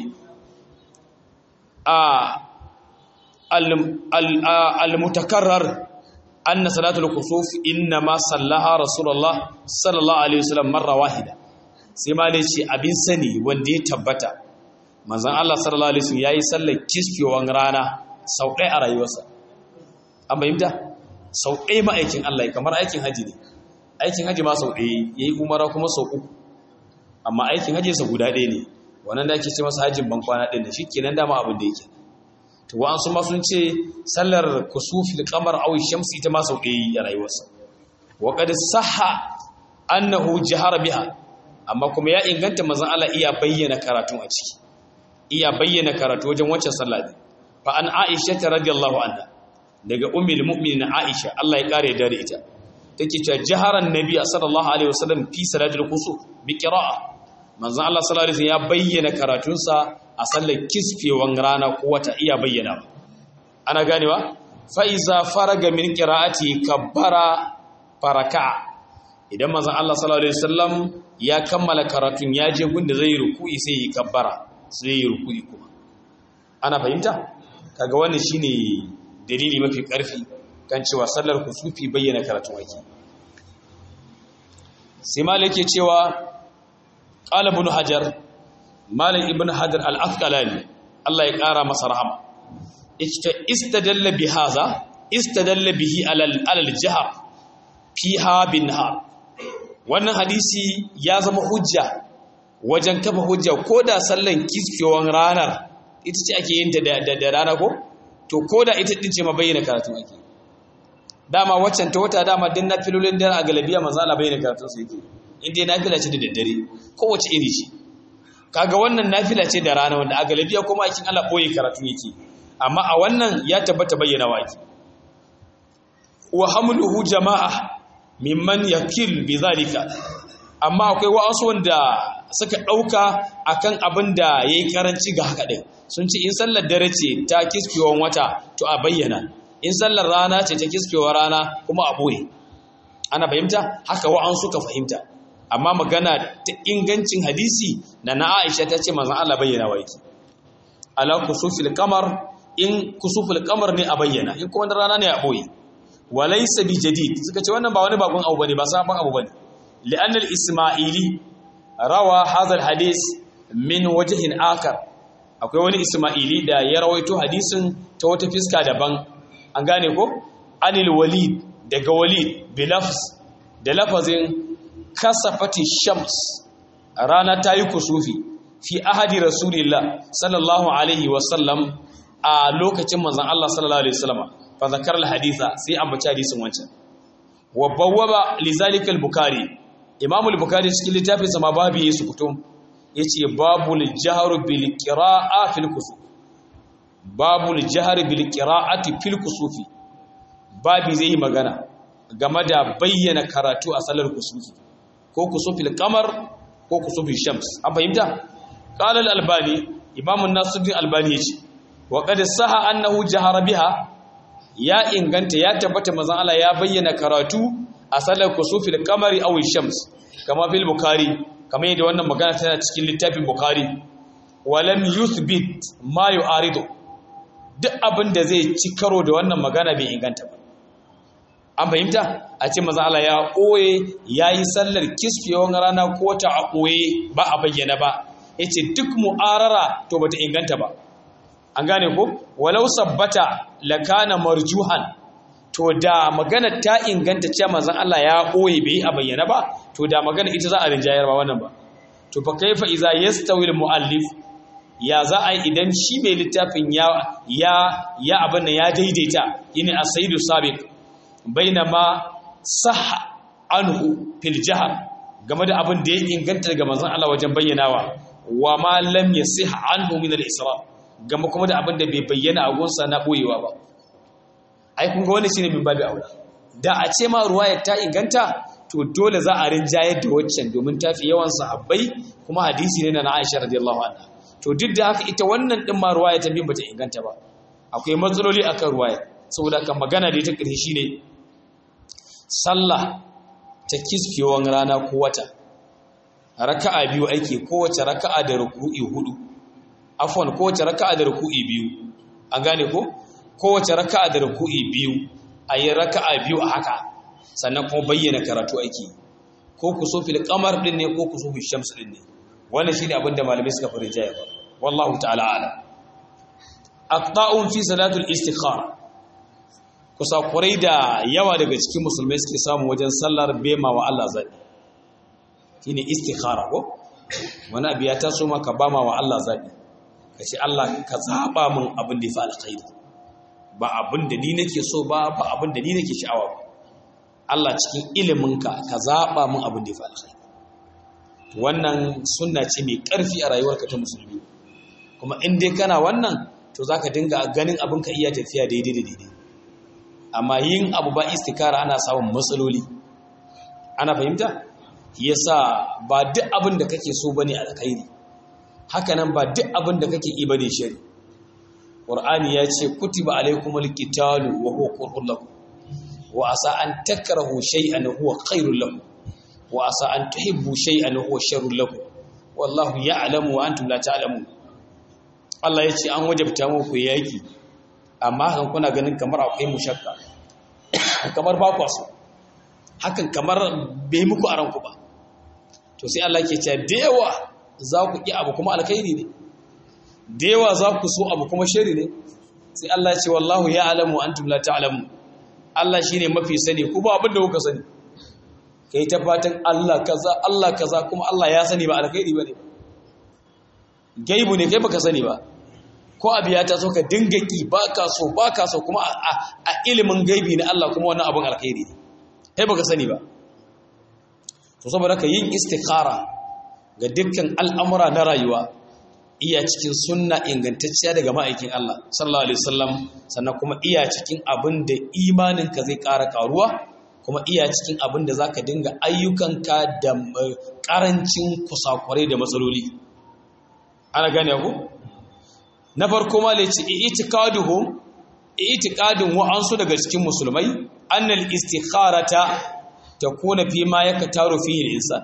al-mutakarrar anna salatul kusuf inna ma sallaha rasulullah sallallahu alaihi wasallam marra wahida sai ma dai ce abin sani wanda ya tabbata manzon Allah sallallahu alaihi wasallam yayi sallar kiskewan rana sau ɗaya a rayuwarsa an bayyanta sau ɗaya ma'aikin Allah kamar aikin haji ne aikin haji ma sau ɗaya ya yi umara kuma sau uku amma aikin haji sa guda ɗaya ne wannan da ake ce masa hajjin ban kwana ɗin da shi kenan dama abin da yake to wa an sun ma sun ce sallar kusufi da kamar awi shamsi ita ma sau ɗaya a rayuwarsa wa qad sahha annahu jahara biha amma kuma ya inganta manzon Allah iya bayyana karatu a ciki iya bayyana karatu wajen wancan sallah ne fa an aisha ta radiyallahu anha daga ummul mu'minin aisha Allah ya kare da ita take cewa jaharan nabi sallallahu alaihi wasallam fi salatul kusuf bi qira'a manzon Allah sallallahu alaihi wasallam ya bayyana karatunsa a sallar kisfewan rana ko wata iya bayyana ana ganewa fa iza faraga min qira'ati kabbara faraka idan manzon Allah sallallahu alaihi wasallam ya kammala karatun ya je gunda zai ruku'i sai yi kabbara sai yi ruku'i kuma ana fahimta kaga wannan shine dalili mafi karfi kan cewa sallar kusufi bayyana karatun ake sai malik yake cewa qala ibn hajar malik ibn hajar al-asqalani Allah ya kara masa rahama istadalla bi hadha istadalla bihi alal alal jahr fiha bin nahar wannan hadisi ya zama hujja wajen kafa hujja ko da sallan kiskewan ranar ita ce ake yin ta da rana ko to ko da ita din ce ma bayyana karatu ake dama waccan ta wata dama din na filolin da a galabiya manzo Allah bayyana karatu su yake in dai nafila ce da daddare kowace iri ce kaga wannan nafila ce da rana wanda a galabiya kuma akin Allah boye karatu yake amma a wannan ya tabbata bayyana waki wa hamluhu jama'a mimman yakil bizalika amma akwai wa'ansu wanda suka dauka akan abin da yayi karanci ga haka din sun ce in sallar dare ce ta kiskewan wata to a bayyana in sallar rana ce ta kiskewa rana kuma a boye ana fahimta haka wa'ansu ka fahimta amma magana ta ingancin hadisi na na Aisha ta ce manzon Allah bayyana wa yake ala kusufil qamar in kusufil qamar ne a bayyana in kuma rana ne a boye walaysa bi jadid suka ce wannan ba wani bakon abu bane ba sabon abu bane li'anna al-isma'ili rawa hadha al-hadith min wajhin akar akwai wani isma'ili da ya rawaito hadisin ta wata fiska daban an gane ko anil walid daga walid bi lafz da lafazin kasafati shams rana ta yi kusufi fi ahadi rasulillah sallallahu alaihi wasallam a lokacin manzon Allah sallallahu alaihi wasallam fa zakar alhaditha sai ambaci hadisin wancan wa bawwaba lizalika al-bukhari imam al-bukhari cikin littafin sa ma babu yesu kutum yace babul jahru bil qira'a fil kusuf babul jahri bil qira'ati fil kusufi babi zai yi magana game da bayyana karatu a salar kusufi ko kusufil kamar ko kusufil shams an fahimta qala al-albani imam an-nasiruddin albani yace wa qad saha annahu jahara biha ya inganta ya tabbata manzon Allah ya bayyana karatu a salar kusufil kamari aw shams kama fil bukhari kama yadda wannan magana tana cikin littafin bukhari walam yuthbit ma yu'aridu duk abin da zai ci karo da wannan magana bai inganta ba an fahimta a ce maza Allah ya ɓoye ya yi sallar kisfiyewar rana ko ta a ɓoye ba a bayyana ba ya ce duk mu'arara to bata inganta ba an gane ko walau sabbata lakana marjuhan to da magana ta inganta cewa manzon Allah ya ɓoye bai a bayyana ba to da magana ita za a rinjayar ba wannan ba to fa kaifa iza yastawi al-muallif ya za a yi idan shi mai littafin ya ya ya abin ya daidaita yini as-sayyidu sabiq bainama sahha anhu fil jahr game da abin da ya inganta daga manzon Allah wajen bayyanawa wa ma lam yasih anhu min al-isra game kuma da abin da bai bayyana a gonsa na boyewa ba ai kun ga wannan shine min babu aula da a ce ma ruwayar ta inganta to dole za a rinjayar da waccan domin ta fi yawan sahabbai kuma hadisi ne na Aisha radiyallahu anha to duk da haka ita wannan din ma ruwaya ta bin bata inganta ba akwai matsaloli akan ruwaya saboda kan magana da ta ƙarshe shine sallah ta kiskewan rana ko wata raka'a biyu ake kowace raka'a da ruku'i hudu afwan kowace raka'a da ruku'i biyu an gane ko kowace raka'a da ruku'i biyu ayi raka'a biyu a haka sannan kuma bayyana karatu ake ko kusufil qamar din ne ko kusufil shams din ne wannan shine abin da malamai suka fara jaya ba wallahu ta'ala ala aqta'un fi salatul istikhara kusakurai da yawa daga cikin musulmai suke samu wajen sallar bema wa Allah zaɓi shi ne istikhara ko wani abu ya taso maka ba ma wa Allah zaɓi ka ce Allah ka zaɓa min abin da ya fi alkhairi ba abin da ni nake so ba ba abin da ni nake sha'awa ba Allah cikin iliminka ka zaɓa min abin da ya fi alkhairi wannan sunna ce mai ƙarfi a rayuwarka ta musulmi kuma in dai kana wannan to za ka dinga ganin abin ka iya tafiya daidai da daidai amma yin abu ba istikara ana samun matsaloli ana fahimta yasa ba duk abin da kake so bane alkhairi haka nan ba duk abin da kake yi bane shari qur'ani ya ce kutiba alaykumul qitalu wa huwa kurhun lakum wa asa an takrahu shay'an huwa khairul lakum wa asa an tuhibbu shay'an huwa sharrul lakum wallahu ya'lamu wa antum la ta'lamun Allah ya ce an wajabta muku yaki amma hakan kuna ganin kamar akwai mushakka kamar ba kwa so hakan kamar bai muku a ranku ba to sai Allah ke cewa da yawa za ku ƙi abu kuma alkhairi ne da yawa za ku so abu kuma shari ne sai Allah ce wallahu ya alamu antum la ta'lamu Allah shine mafi sani ku ba abin da kuka sani kai ta fatan Allah kaza Allah kaza kuma Allah ya sani ba alkhairi bane gaibu ne kai baka sani ba ko abu ya taso ka dinga ki ba ka so ba ka so kuma a ilimin gaibi na Allah kuma wannan abin alkhairi ne kai baka sani ba to saboda ka yin istikhara ga dukkan al'amura na rayuwa iya cikin sunna ingantacciya daga ma'aikin Allah sallallahu alaihi wasallam sannan kuma iya cikin abin da imaninka zai ƙara ƙaruwa kuma iya cikin abin da zaka dinga ayyukanka da ƙarancin kusakurai da matsaloli ana gane ku na farko ma le ce i'tiqaduhum i'tiqadun wa'ansu daga cikin musulmai annal istikharata takuna fi ma yaktaru fihi al-insan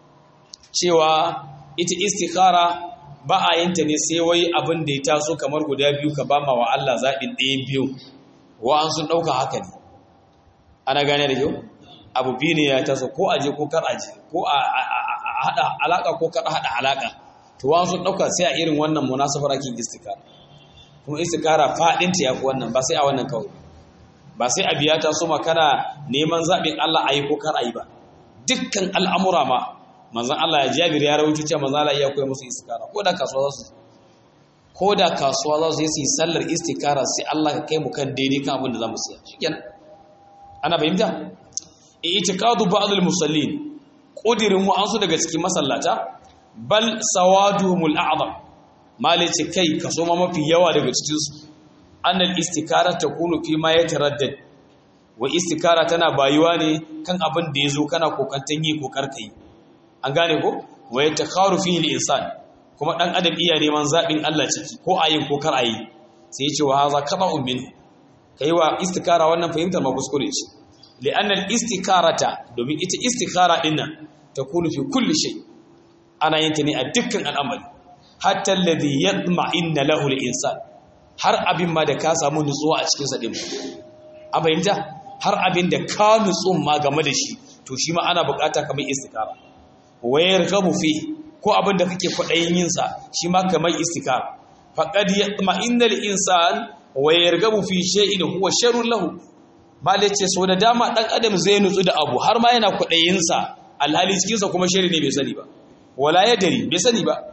cewa ita istikhara ba a yin ta ne sai wai abin da ya taso kamar guda biyu ka ba ma wa Allah zaɓin ɗayan biyu wa'an sun ɗauka haka ne ana gane da kyau abu biyu ne ya taso ko aje ko kar aje ko a haɗa alaƙa ko kar haɗa alaƙa to wa'an sun ɗauka sai a irin wannan munasabar ake istikara kuma istikara faɗinta ya fi wannan ba sai a wannan kawai ba sai a biya ta so ma kana neman zaɓin Allah a yi ko kar a yi ba dukkan al'amura ma manzan Allah ya jabir ya rawaito cewa manzan Allah ya koya musu istikara ko da kasuwa za su ko da kasuwa za su yi su yi sallar istikara sai Allah ka kai mu kan daidai kan abin da za mu siya shikenan ana fahimta i'tiqadu ba'd al-musallin qudirin wa'ansu daga cikin masallata bal sawaduhumul a'zam mali ce kai kaso ma mafi yawa daga cikin su annal istikara takunu fi ma yataraddad wa istikara tana bayuwa ne kan abin da yazo kana kokantan yi ko karkai an gane ko wa yatakharu fihi al-insan kuma dan adam iya neman zabin Allah ciki ko ayin ko kar ayi sai yace wa haza qata'un min kai wa istikara wannan fahimtar ma kuskure ce li'anna al-istikarata domin ita istikara din nan takunu fi kulli shay ana yin ta ne a dukkan al'amari hatta alladhi yatma'inna lahu al-insan har abin ma da ka samu nutsuwa a cikin sa din a fahimta har abin da ka nutsu ma game da shi to shi ma ana bukata kamar istikara wayar gabu fi ko abin da kake kwaɗayin yinsa shi ma kamar istikara faƙad ya ma'inda insan wayar gabu fi shay'in huwa sharrun lahu bale ce so da dama ɗan adam zai nutsu da abu har ma yana kwaɗayinsa alhali cikinsa kuma shari ne bai sani ba wala ya dari bai sani ba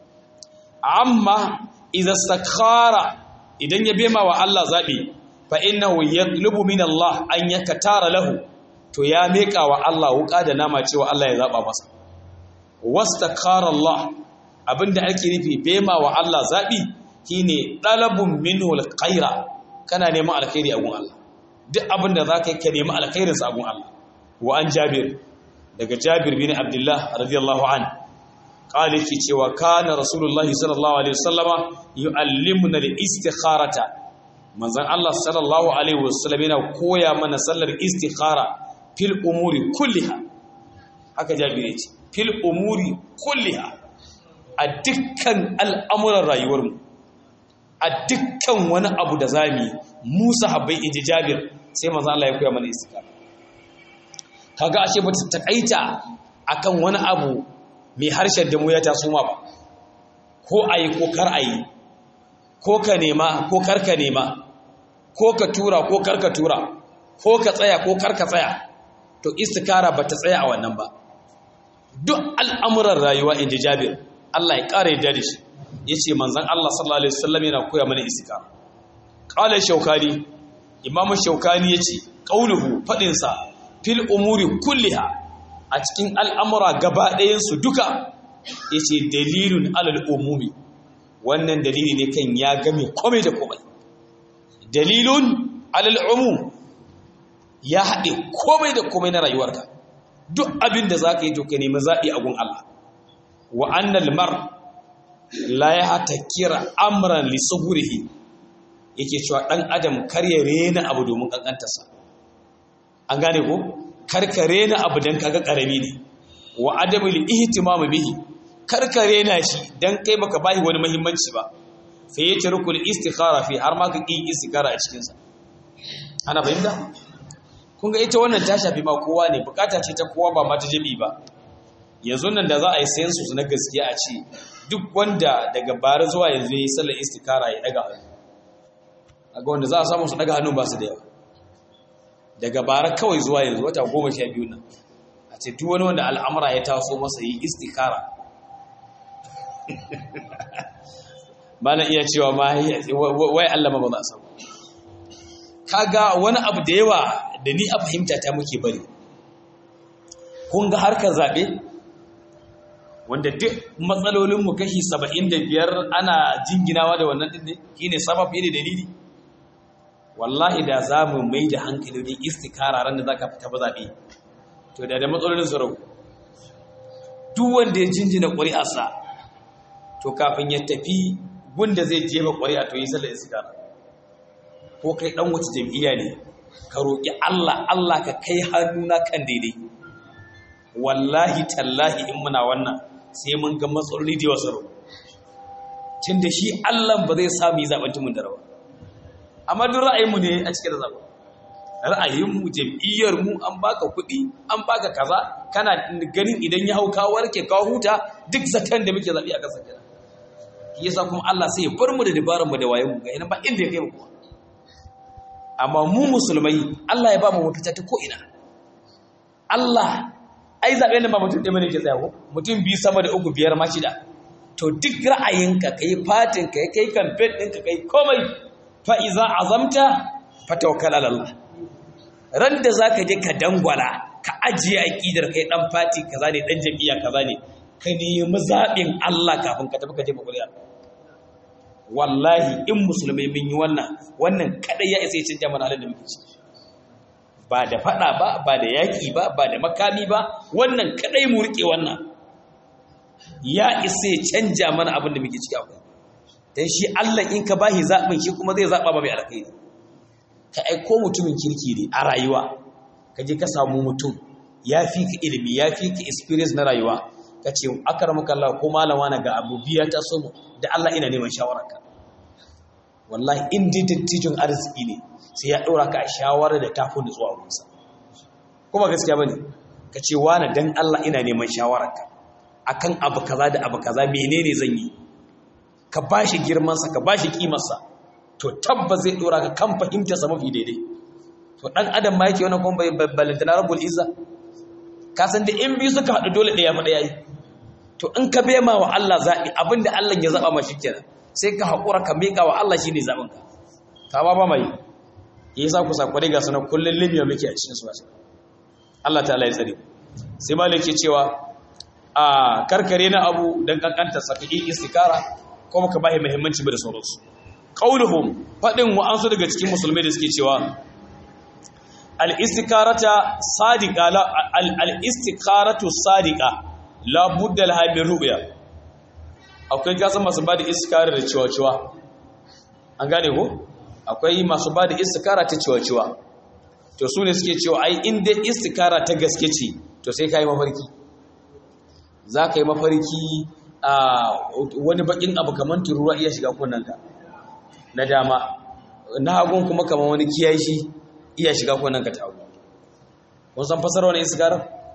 amma idza sakhara idan ya bema wa Allah zabi fa innahu yatlubu min Allah an yakatara lahu to ya meka wa Allah wuka da nama cewa Allah ya zaba masa wastakara Allah abinda ake nufi bema wa Allah zabi shine dalabun minhu alkhaira kana neman alkhairi a gun Allah duk abinda zaka yi ka nemi alkhairin sa a gun Allah wa an Jabir daga Jabir bin Abdullah radiyallahu an qala ki cewa kana rasulullahi sallallahu alaihi wasallama yuallimuna al-istikharata manzon Allah sallallahu alaihi wasallam yana koya mana sallar istikhara fil umuri kulliha haka Jabir ya ce fil umuri kulliha a dukkan al'amuran rayuwarmu a dukkan wani abu da zami musa habbai inji jabir sai maza Allah ya koya mana istikara kaga ashe ba ta takaita akan wani abu mai harshen da mu ya taso ma ba ko ayi ko kar ayi ko ka nema ko kar ka nema ko ka tura ko kar ka tura ko ka tsaya ko kar ka tsaya to istikara ba ta tsaya a wannan ba duk al'amuran rayuwa inda jabir Allah ya ƙara yadda da shi ya ce manzan Allah sallallahu Alaihi wasallam yana koya mana isika ƙalar shaukani imamu shaukani ya ce ƙaunuhu faɗinsa fil umuri kulliha a cikin al'amura gaba ɗayansu duka ya ce dalilun alal umumi wannan dalili ne kan ya game komai da komai dalilun alal umum ya haɗe komai da komai na rayuwarka duk abin da za ka yi to ka nemi zaɓi a gun Allah wa annal mar la ya hata kira amran li suhurihi yake cewa ɗan adam kar ya rena abu domin ƙanƙantarsa an gane ko kar ka rena abu don kaga ƙarami ne wa adamu li ihtimamu bihi kar ka rena shi don kai baka bashi wani muhimmanci ba fa ya tarku istikhara fi har ma ka ƙi istikhara a cikinsa ana fahimta kun ga ita wannan ta shafi ma kowa ne bukata ce ta kowa ba mata jami ba yanzu nan da za a yi sayan su na gaskiya a ce duk wanda daga bara zuwa yanzu ya yi sallar istikara ya daga hannu a ga wanda za a samu su daga hannun ba su da yawa daga bara kawai zuwa yanzu wata goma sha biyu nan a ce duk wani wanda al'amura ya taso masa yi istikara ba na iya cewa ma wai Allah ma ba za a samu kaga wani abu da yawa da ni a fahimta ta muke bari kun ga harkar zaɓe wanda duk matsalolinmu kashi saba'in da biyar ana jinginawa da wannan ɗin ne shi ne sabab ne dalili wallahi da za mu mai da hankali ne istikara ran da za ka fita ba zaɓe to da da matsalolin tsaro duk wanda ya jinjina ƙuri'arsa to kafin ya tafi gunda zai jefa ƙuri'a to yi sallar istikara ko kai ɗan wata jam'iyya ne ka roƙi Allah Allah ka kai hannuna kan daidai wallahi tallahi in muna wannan sai mun ga matsaloli da wasu rau tun da shi Allah ba zai sami zaɓen tumun da rawa amma duk ra'ayinmu ne a cikin zaɓen ra'ayinmu jam'iyyarmu an baka kuɗi an baka kaza kana ganin idan ya hau kawo warke kawo huta duk zaton da muke zaɓi a ƙasar kenan shi yasa kuma Allah sai ya bar mu da dabarar mu da wayen mu ga ina ba inda ya kai mu kuma amma mu musulmai Allah ya ba mu mafita ta ko ina Allah ai zaɓe nan ba mutum ɗaya bane ke tsaya ko mutum biyu sama da uku biyar ma shida to duk ra'ayinka kai fatin ka kai campaign ɗinka kai komai fa iza azamta fa tawakkal ala Allah ran da zaka je ka dangwala ka ajiye aqidar kai dan fati kaza ne dan jami'a kaza ne ka nemi zaɓin Allah kafin ka tafi ka jefa ƙuri'a wallahi in musulmai mun yi wannan wannan kadai ya isa ya canja mana halin da muke ciki ba da fada ba ba da yaki ba ba da makami ba wannan kadai mu rike wannan ya isa ya canja mana abin da muke ciki akwai dan shi Allah in ka bashi zabin shi kuma zai zaba ba mai alkhairi ka aiko mutumin kirki ne a rayuwa ka je ka samu mutum ya fi ka ilimi ya fi ka experience na rayuwa ka ce akramaka Allah ko malama na ga abu biya ta so mu da Allah ina neman shawararka wallahi in dai dattijin arziki ne sai ya ɗora ka a shawarar da tafi da zuwa wurinsa kuma gaskiya bane ka ce wani dan Allah ina neman shawararka akan abu kaza da abu kaza menene zan yi ka bashi girman sa ka bashi kimar sa to tabbas zai ɗora ka kan fahimta sa mafi daidai to dan adam ma yake wannan kuma balantana rabbul izza ka san da in biyu suka haɗu dole ɗaya fa ɗaya yi to in ka bema wa Allah zaɓi abinda Allah ya zaɓa ma kenan sai ka haƙura ka miƙa wa Allah shi ne zaɓinka ta ba ba mai ya yi sa ku sakwari ga sanar kullum libya muke a cikin suwa Allah ta ya tsare sai ma ke cewa a karkare na abu don kankanta sakaƙi istikara kuma ka bahi muhimmanci da sauransu qauluhum faɗin wa'ansu daga cikin musulmai da suke cewa al-istikarata sadiqa al-istikaratu sadiqa la budda laha min ru'ya akwai gasan masu ba da iskara da ciwa-ciwa an gane ko akwai masu ba da iskara ta ciwa-ciwa to su ne suke cewa ai inda iskara ta gaske ce to sai ka yi mafarki za ka yi mafarki a wani bakin abu kamar turuwa iya shiga kunanka na dama na hagun kuma kamar wani kiyashi iya shiga kunanka ta hagu kun san fasara wani iskara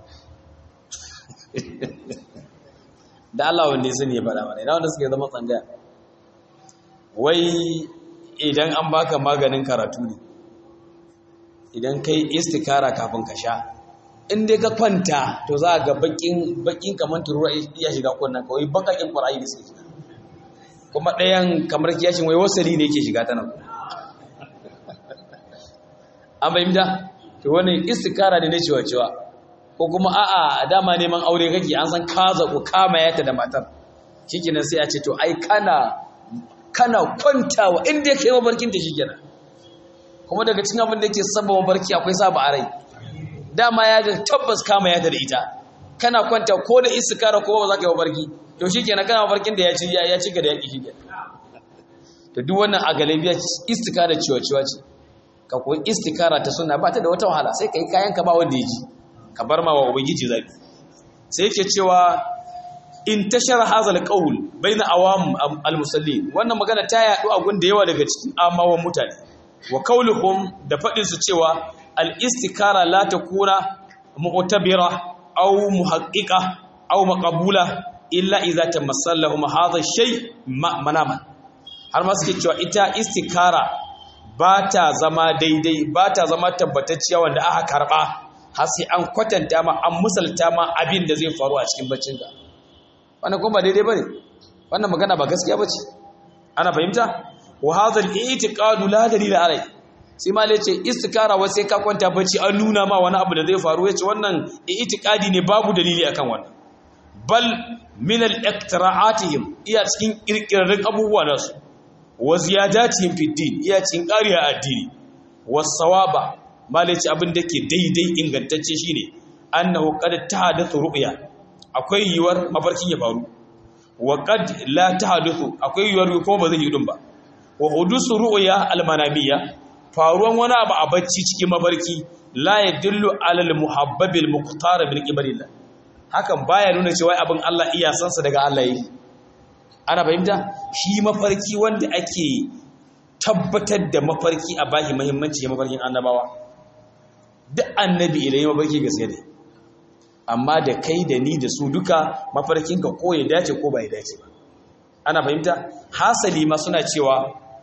da Allah wanda ya sani ya faɗa mana ina wanda suke zama tsangaya wai idan an baka maganin karatu ne idan kai istikara kafin ka sha in dai ka kwanta to za ga bakin bakin kamar turuwa iya shiga kunnan kawai bakakin ƙwararri da suke kuma ɗayan kamar kiyashin wai wasali ne yake shiga ta nan an bayyanta to wani istikara ne na cewa-cewa ko kuma a'a dama neman aure kake an san ka zaku kama yata da matar shikenan sai a ce to ai kana kana kwantawa inda yake mabarkin ta shikenan kuma daga cikin abin da yake saba mabarki akwai saba a rai dama ya ga tabbas kama yata da ita kana kwanta ko da istikara ko ba za ka yi mabarki to shikenan kana mabarkin da ya ci ya ci ga da yaki shikenan to duk wannan a galibiya istikara ciwa ciwa ce ka koyi istikara ta sunna ba ta da wata wahala sai ka yi kayan ka ba wanda ya ji ka bar ma wa ubangiji zabi sai yake cewa in tashar hazal qaul baina awam almusallin wannan magana ta yadu a gun da yawa daga cikin amawan mutane wa qauluhum da fadin su cewa al istikara la takuna mu'tabira aw muhaqqiqa aw maqbula illa idza tamassallahum hadha shay manaman har ma suke cewa ita istikara ba ta zama daidai ba ta zama tabbatacciya wanda aka karba har sai an kwatanta ma an musalta ma abin da zai faru a cikin baccinka wannan kuma ba daidai bane wannan magana ba gaskiya bace ana fahimta wa hadha al-i'tiqadu la dalila alai sai ma ce istikara wai sai ka kwanta bacci an nuna ma wani abu da zai faru yace wannan i'tiqadi ne babu dalili akan wannan bal min al-iqtira'atihim iya cikin kirkirin abubuwa nasu wa ziyadatihim fi din iya cikin ƙariya addini was sawaba malaci abin da ke daidai ingantacce shine annahu qad tahadathu ru'ya akwai yiwuwar mafarkin ya faru wa qad la tahadathu akwai yiwuwar ko ba zai yi din ba wa hudusu ru'ya al-manamiyya faruwan wani abu a bacci cikin mafarki la yadullu ala al-muhabbabil muqtar bil qibalillah hakan baya nuna cewa abin Allah iya sansa daga Allah yake ana fahimta shi mafarki wanda ake tabbatar da mafarki a bashi muhimmanci ya mafarkin annabawa duk annabi idan ya mafarki gaske ne amma da kai da ni da su duka mafarkin ka ko ya dace ko ba ya dace ba ana fahimta hasali ma suna cewa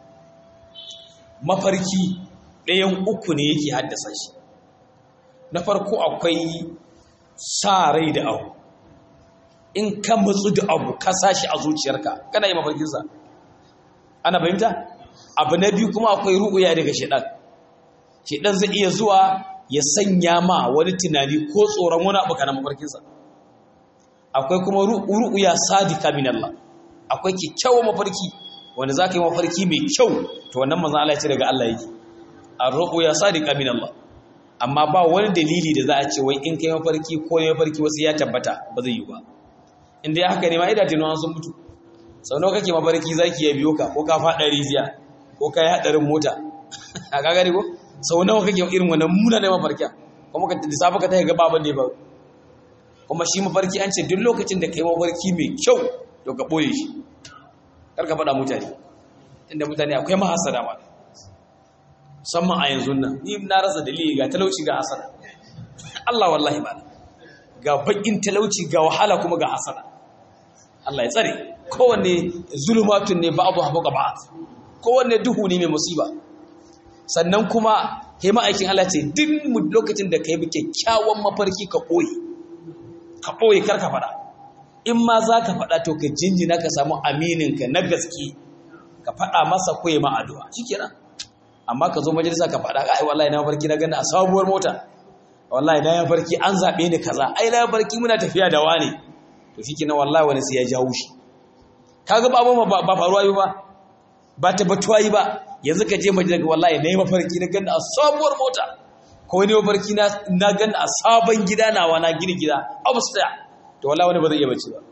mafarki ɗayan uku ne yake haddasa shi na farko akwai sa rai da abu in ka matsu da abu ka sashi a zuciyarka kana yi mafarkinsa ana fahimta abu na biyu kuma akwai ru'uya daga shaɗan shaɗan zai iya zuwa ya sanya ma wani tunani ko tsoron wani abu kana mafarkinsa akwai kuma ru'uya sadika min Allah akwai kyakkyawan mafarki wanda za ka yi mafarki mai kyau to wannan manzan Allah ya ce daga Allah yake a ru'uya sadika min Allah amma ba wani dalili da za a ce wai in kai mafarki ko ne mafarki wasu ya tabbata ba zai yi ba inda ya haka ne ma idan tunawa sun mutu sau nawa kake mafarki zaki ya biyo ka ko ka faɗa rijiya ko ka yi haɗarin mota a gagari ko sau nawa kake irin wannan muna da mafarki kuma ka lissafa ka tahi gaba ban da ba kuma shi mafarki an ce duk lokacin da kai mafarki mai kyau to ka ɓoye shi kar ka faɗa mutane inda mutane akwai mahasada ma musamman a yanzu nan ni na rasa dalili ga talauci ga hasada Allah wallahi ba ga bakin talauci ga wahala kuma ga hasada Allah ya tsare kowanne zulumatun ne ba'adu haɓuka ba'ad kowanne duhu ne mai musiba sannan kuma hema aikin Allah ce duk lokacin da ka yi kyakkyawan mafarki ka ɓoye ka ɓoye kar ka faɗa in ma za ka faɗa to ka jinjina ka samu amininka na gaske ka faɗa masa koyi ma addu'a shi kenan amma ka zo majalisa ka faɗa ai wallahi na mafarki na gani a sabuwar mota wallahi na ya farki an zaɓe ni kaza ai na farki muna tafiya da wane to shi kenan wallahi wani sai ya jawo shi kaga ba abun ba faruwa yi ba ba tabbatuwa yi ba yanzu ka je majalisa wallahi na yi mafarki na gani a sabuwar mota ko ne mafarki na gani a sabon gida nawa na gini gida upstairs to wallahi wani ba zai iya bace ba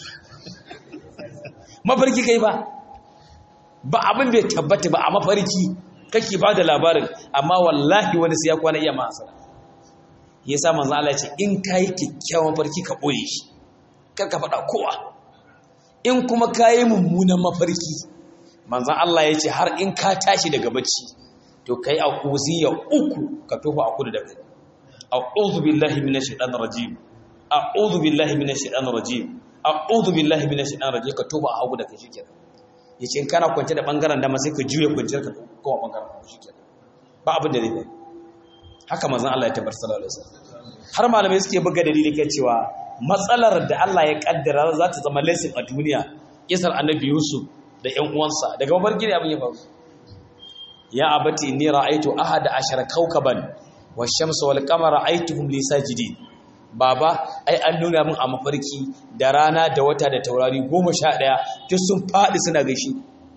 mafarki kai ba ba abin bai tabbata ba a mafarki kake ba da labarin amma wallahi wani sai ya kwana iya ma hasara ya sa manzan Allah ce in ka yi kyakkyawan farki ka ɓoye shi kar ka faɗa kowa in kuma ka yi mummunan mafarki manzan Allah ya ce har in ka tashi daga bacci to ka yi a ya uku ka tofa a kudu da kai a'udhu billahi minash shaitanir rajim a'udhu billahi minash shaitanir rajim a'udhu billahi minash shaitanir rajim ka tofa a hagu da kai shikenan yace in kana kwance da bangaren dama sai ka juye kwanciyar ka kowa bangaren shikenan ba abin da zai faru haka manzon Allah ya tabbar sallallahu alaihi wasallam har malamai suke buga dalili kan cewa matsalar da Allah ya kaddara za ta zama lesson a duniya kisar annabi Yusuf da ƴan uwansa daga mafarki ne abin ya faru ya abati inni ra'aytu ahada ashara kawkaban wash-shamsa wal-qamara ra'aytuhum li sajidin baba ai an nuna min a mafarki da rana da wata da taurari 11 duk sun fadi suna gaishe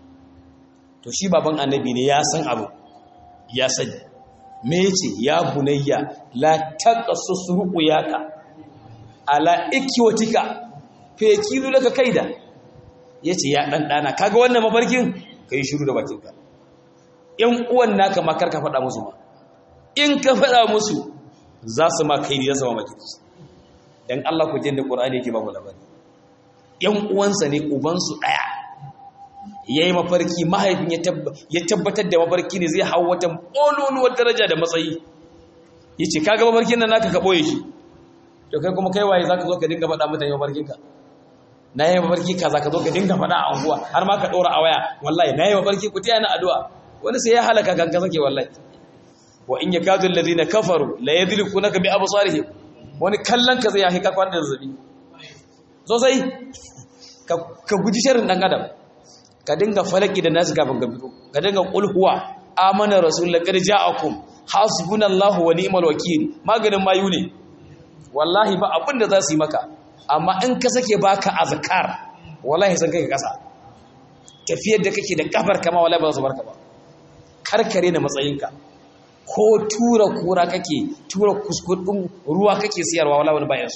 to shi baban annabi ne ya san abu ya sani me yace ya bunayya la taqassus ruqyaka ala ikwatika fa yakilu laka kaida yace ya dan dana kaga wannan mafarkin kai shiru da bakinka yan uwan naka ma karka faɗa musu ma in ka faɗa musu za su ma kai ne za su ma maki dan Allah ku jin da Qur'ani yake ba mu labari yan uwansa ne ubansu daya ya yi mafarki mahaifin ya tabbatar da mafarki ne zai hau wata ƙololuwar daraja da matsayi ya ce kaga mafarkin nan naka ka ɓoye shi to kai kuma kai waye za ka zo ka dinga faɗa mutane mafarkinka na yi mafarki ka za ka zo ka dinga faɗa a unguwa har ma ka ɗora a waya wallahi na yi mafarki ku taya na addu'a wani sai ya halaka kanka sake wallahi wa in yakadu alladhina kafaru la yadlikunaka bi absarihim wani kallon ka zai ya hika kwan da zazzabi sosai ka guji sharrin dan adam ka dinga falaki da nasu kafin ka fito ka dinga kulhuwa amana rasul laqad ja'akum hasbunallahu wa ni'mal wakil maganin mayu ne wallahi ba abin da za su yi maka amma in ka sake baka azkar wallahi san kai kasa tafiyar da kake da kafar kama wallahi ba za su barka ba karkare na matsayinka ko tura kura kake tura kuskudin ruwa kake siyarwa wallahi wani bayan su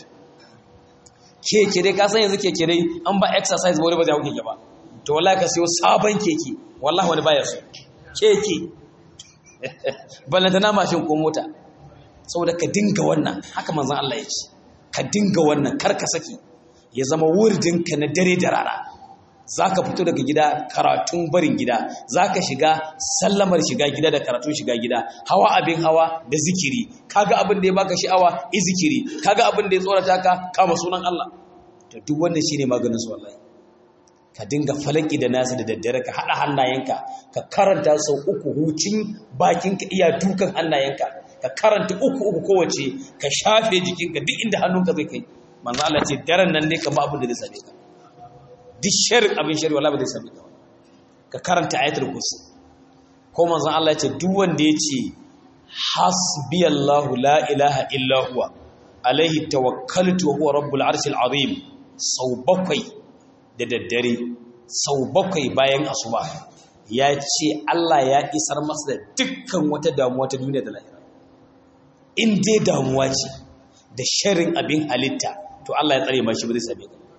keke dai ka san yanzu keke dai an ba exercise ba wani ba zai hau keke ba to wallahi ka siyo sabon keke wallahi wani bayan su keke ballanta na mashin ko mota saboda ka dinga wannan haka manzon Allah ya ce ka dinga wannan kar ka saki ya zama wurdinka na dare da rana zaka fito daga gida karatun barin gida zaka shiga sallamar shiga gida da karatun shiga gida hawa abin hawa da zikiri kaga abin da ya baka sha'awa i zikiri kaga abin da ya tsorata ka kama sunan Allah to duk wannan shine maganin su wallahi ka dinga falaki da nasu da daddare ka haɗa hannayenka ka karanta sau uku hucin bakinka iya dukan hannayenka ka karanta uku uku kowace ka shafe jikinka duk inda hannunka zai kai manzo Allah ce daren nan ne kamar abin da zai same ka duk sharri abin sharri wallahi ba zai same ka ka karanta ayatul kursi ko manzo Allah ya ce duk wanda ya ce hasbiyallahu la ilaha illa huwa alaihi tawakkaltu wa huwa rabbul arshil azim sau bakwai da daddare sau bakwai bayan asuba ya ce Allah ya isar masa da dukkan wata damuwa ta duniya da lahira in dai damuwa ce da sharin abin halitta to Allah ya tsare mashi ba zai same ka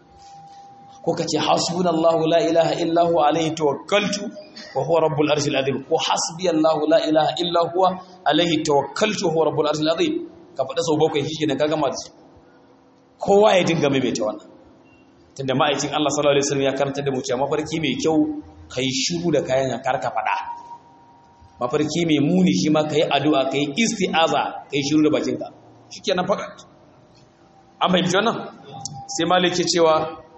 ko ka ce hasbunallahu la ilaha illa huwa alaihi tawakkaltu wa huwa rabbul arshil azim ko hasbiyallahu la ilaha illa huwa alaihi tawakkaltu wa huwa rabbul arshil azim ka faɗa sau bakwai shi ne ka gama da su kowa ya dinga maimaita wannan tunda ma'aikin Allah sallallahu alaihi wasallam ya karanta da mu cewa mafarki mai kyau kai shiru da kayan kar ka fada mafarki mai muni shi ma kai addu'a kai isti'aza kai shiru da bakinka shikenan faka an bai wannan sai malik ke cewa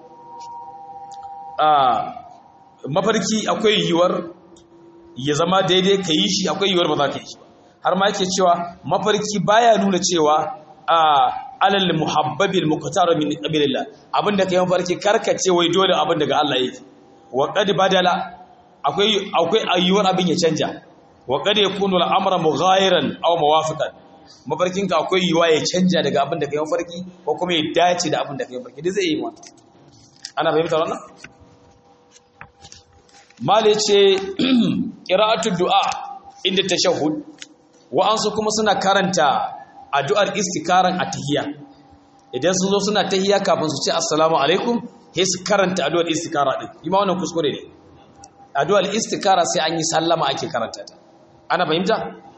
a mafarki akwai yiwuwar ya zama daidai ka yi shi akwai yiwuwar ba za ka yi shi ba har ma yake cewa mafarki baya nuna cewa a alal muhabbabil muqtar min qabilillah abinda kai mafarki karkace wai dole abin daga Allah yake wa qad badala akwai akwai ayyuwar abin ya canja wa qad yakunu al-amra mughayiran aw muwafiqan mafarkin ka akwai yiwa ya canja daga abin da kai mafarki ko kuma ya dace da abin da kai mafarki dai zai yi wannan ana fahimta wannan mali ce qira'atu du'a inda tashahhud wa ansu kuma suna karanta addu'ar istikaran a tahiyya idan sun zo suna tahiyya kafin su ce assalamu alaikum sai su karanta addu'ar istikara din ima wannan kuskure ne addu'ar istikara sai an yi sallama ake karanta ta ana fahimta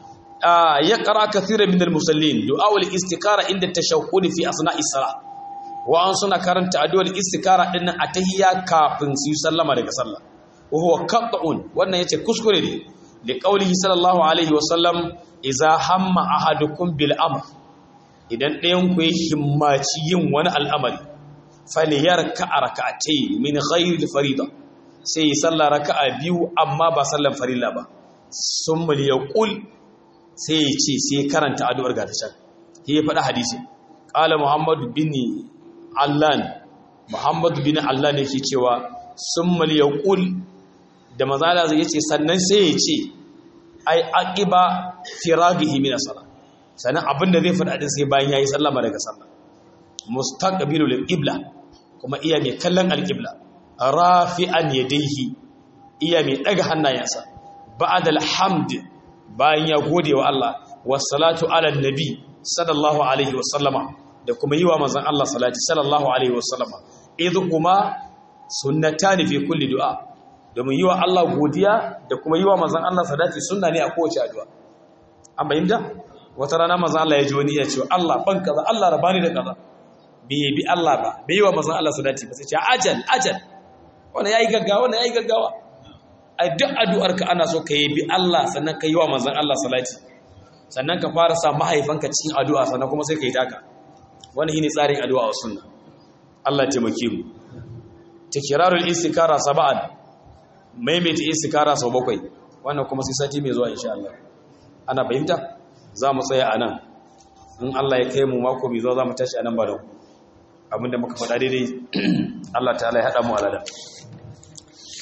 ya qara kathiran min al-musallin du'aul istikara inda tashahhud fi asna'is salah wa an suna karanta addu'ar istikara din a tahiyya kafin su yi sallama daga sallah wa huwa qat'un wannan yace kuskure ne li qawlihi sallallahu alaihi wa sallam iza hamma ahadukum bil amr idan ɗayan ku ya himmaci yin wani al'amari falyarka rak'atayn min ghairi farida sai ya salla raka'a biyu amma ba sallan farilla ba summa yaqul sai ya ce sai karanta addu'ar ga ta can sai ya faɗa hadisi qala muhammad bin allan muhammad bin allan yake cewa summa yaqul da mazala zai ce sannan sai ya ce ai aqiba firagihi min as-salah sanan abinda zai fada din sai bayan yayi sallama daga sallah mustaqbilu lil-qibla kuma iya mai kallon al-qibla rafi'an yadayhi iya mai daga hannayensa ba'da al-hamd bayan ya gode wa Allah was-salatu ala nabi sallallahu alaihi wa sallama da kuma yi wa manzon Allah salati sallallahu alaihi wa sallama idhuma sunnatani fi kulli du'a domin yi wa Allah godiya da kuma yi wa mazan Allah sadaki sunna ne a kowace addu'a an bayyanta wata rana mazan Allah ya ji wani ya ce Allah ban kaza Allah rabani da kaza bai bi Allah ba bai yi wa mazan Allah sadaki ba sai ce ajal ajal wanda yayi gaggawa wanda yayi gaggawa ai duk addu'ar ka ana so ka yi bi Allah sannan ka yi wa mazan Allah salati sannan ka fara sa mahaifanka cikin addu'a sannan kuma sai ka yi taka wannan shine tsarin addu'a wa sunna Allah ya taimake mu tikrarul istikara sab'an maimaita istikara sau bakwai wannan kuma sai sati mai zuwa insha Allah ana fahimta za mu tsaya a nan in Allah ya kai mu mako mai zuwa za mu tashi a nan ba da abinda muka faɗa daidai Allah ta ya haɗa mu alada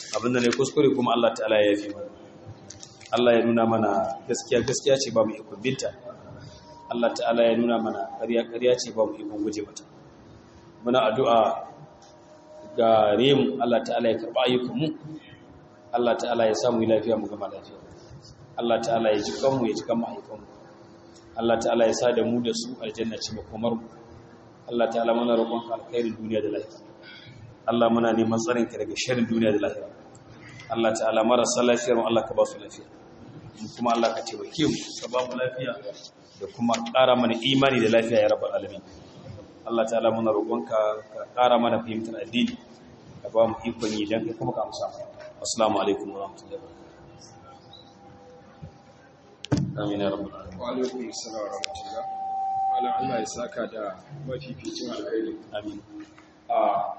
abinda ne kuskure kuma Allah ta'ala ya yafi mana Allah ya nuna mana gaskiya gaskiya ce ba mu ikon binta Allah ta'ala ya nuna mana ƙarya ƙarya ce ba mu ikon guje mata muna addu'a ga remu Allah ta'ala ya karɓa ayyukanmu Allah ta'ala ya samu lafiya mu gama lafiya Allah ta'ala ya ji kanmu ya ji kan mahaifanmu Allah ta'ala ya sa da mu da su aljanna ce makomar mu Allah ta'ala muna roƙon ka alkhairin duniya da lafiya Allah muna neman tsarin ka daga sharrin duniya da lafiya Allah ta'ala marasa lafiyar mu Allah ka ba su lafiya mu kuma Allah ka taimake mu ka ba mu lafiya da kuma ƙara mana imani da lafiya ya rabbal alamin Allah ta'ala muna roƙon ka ka ƙara mana fahimtar addini ka ba mu ikon yi dan kai kuma ka amsa assalamu alaikum wa rahmatullahi wa barakatuh amin ya rabbal alamin wa alaikum assalam wa rahmatullah malam Allah ya saka da mafificin alkhairi amin a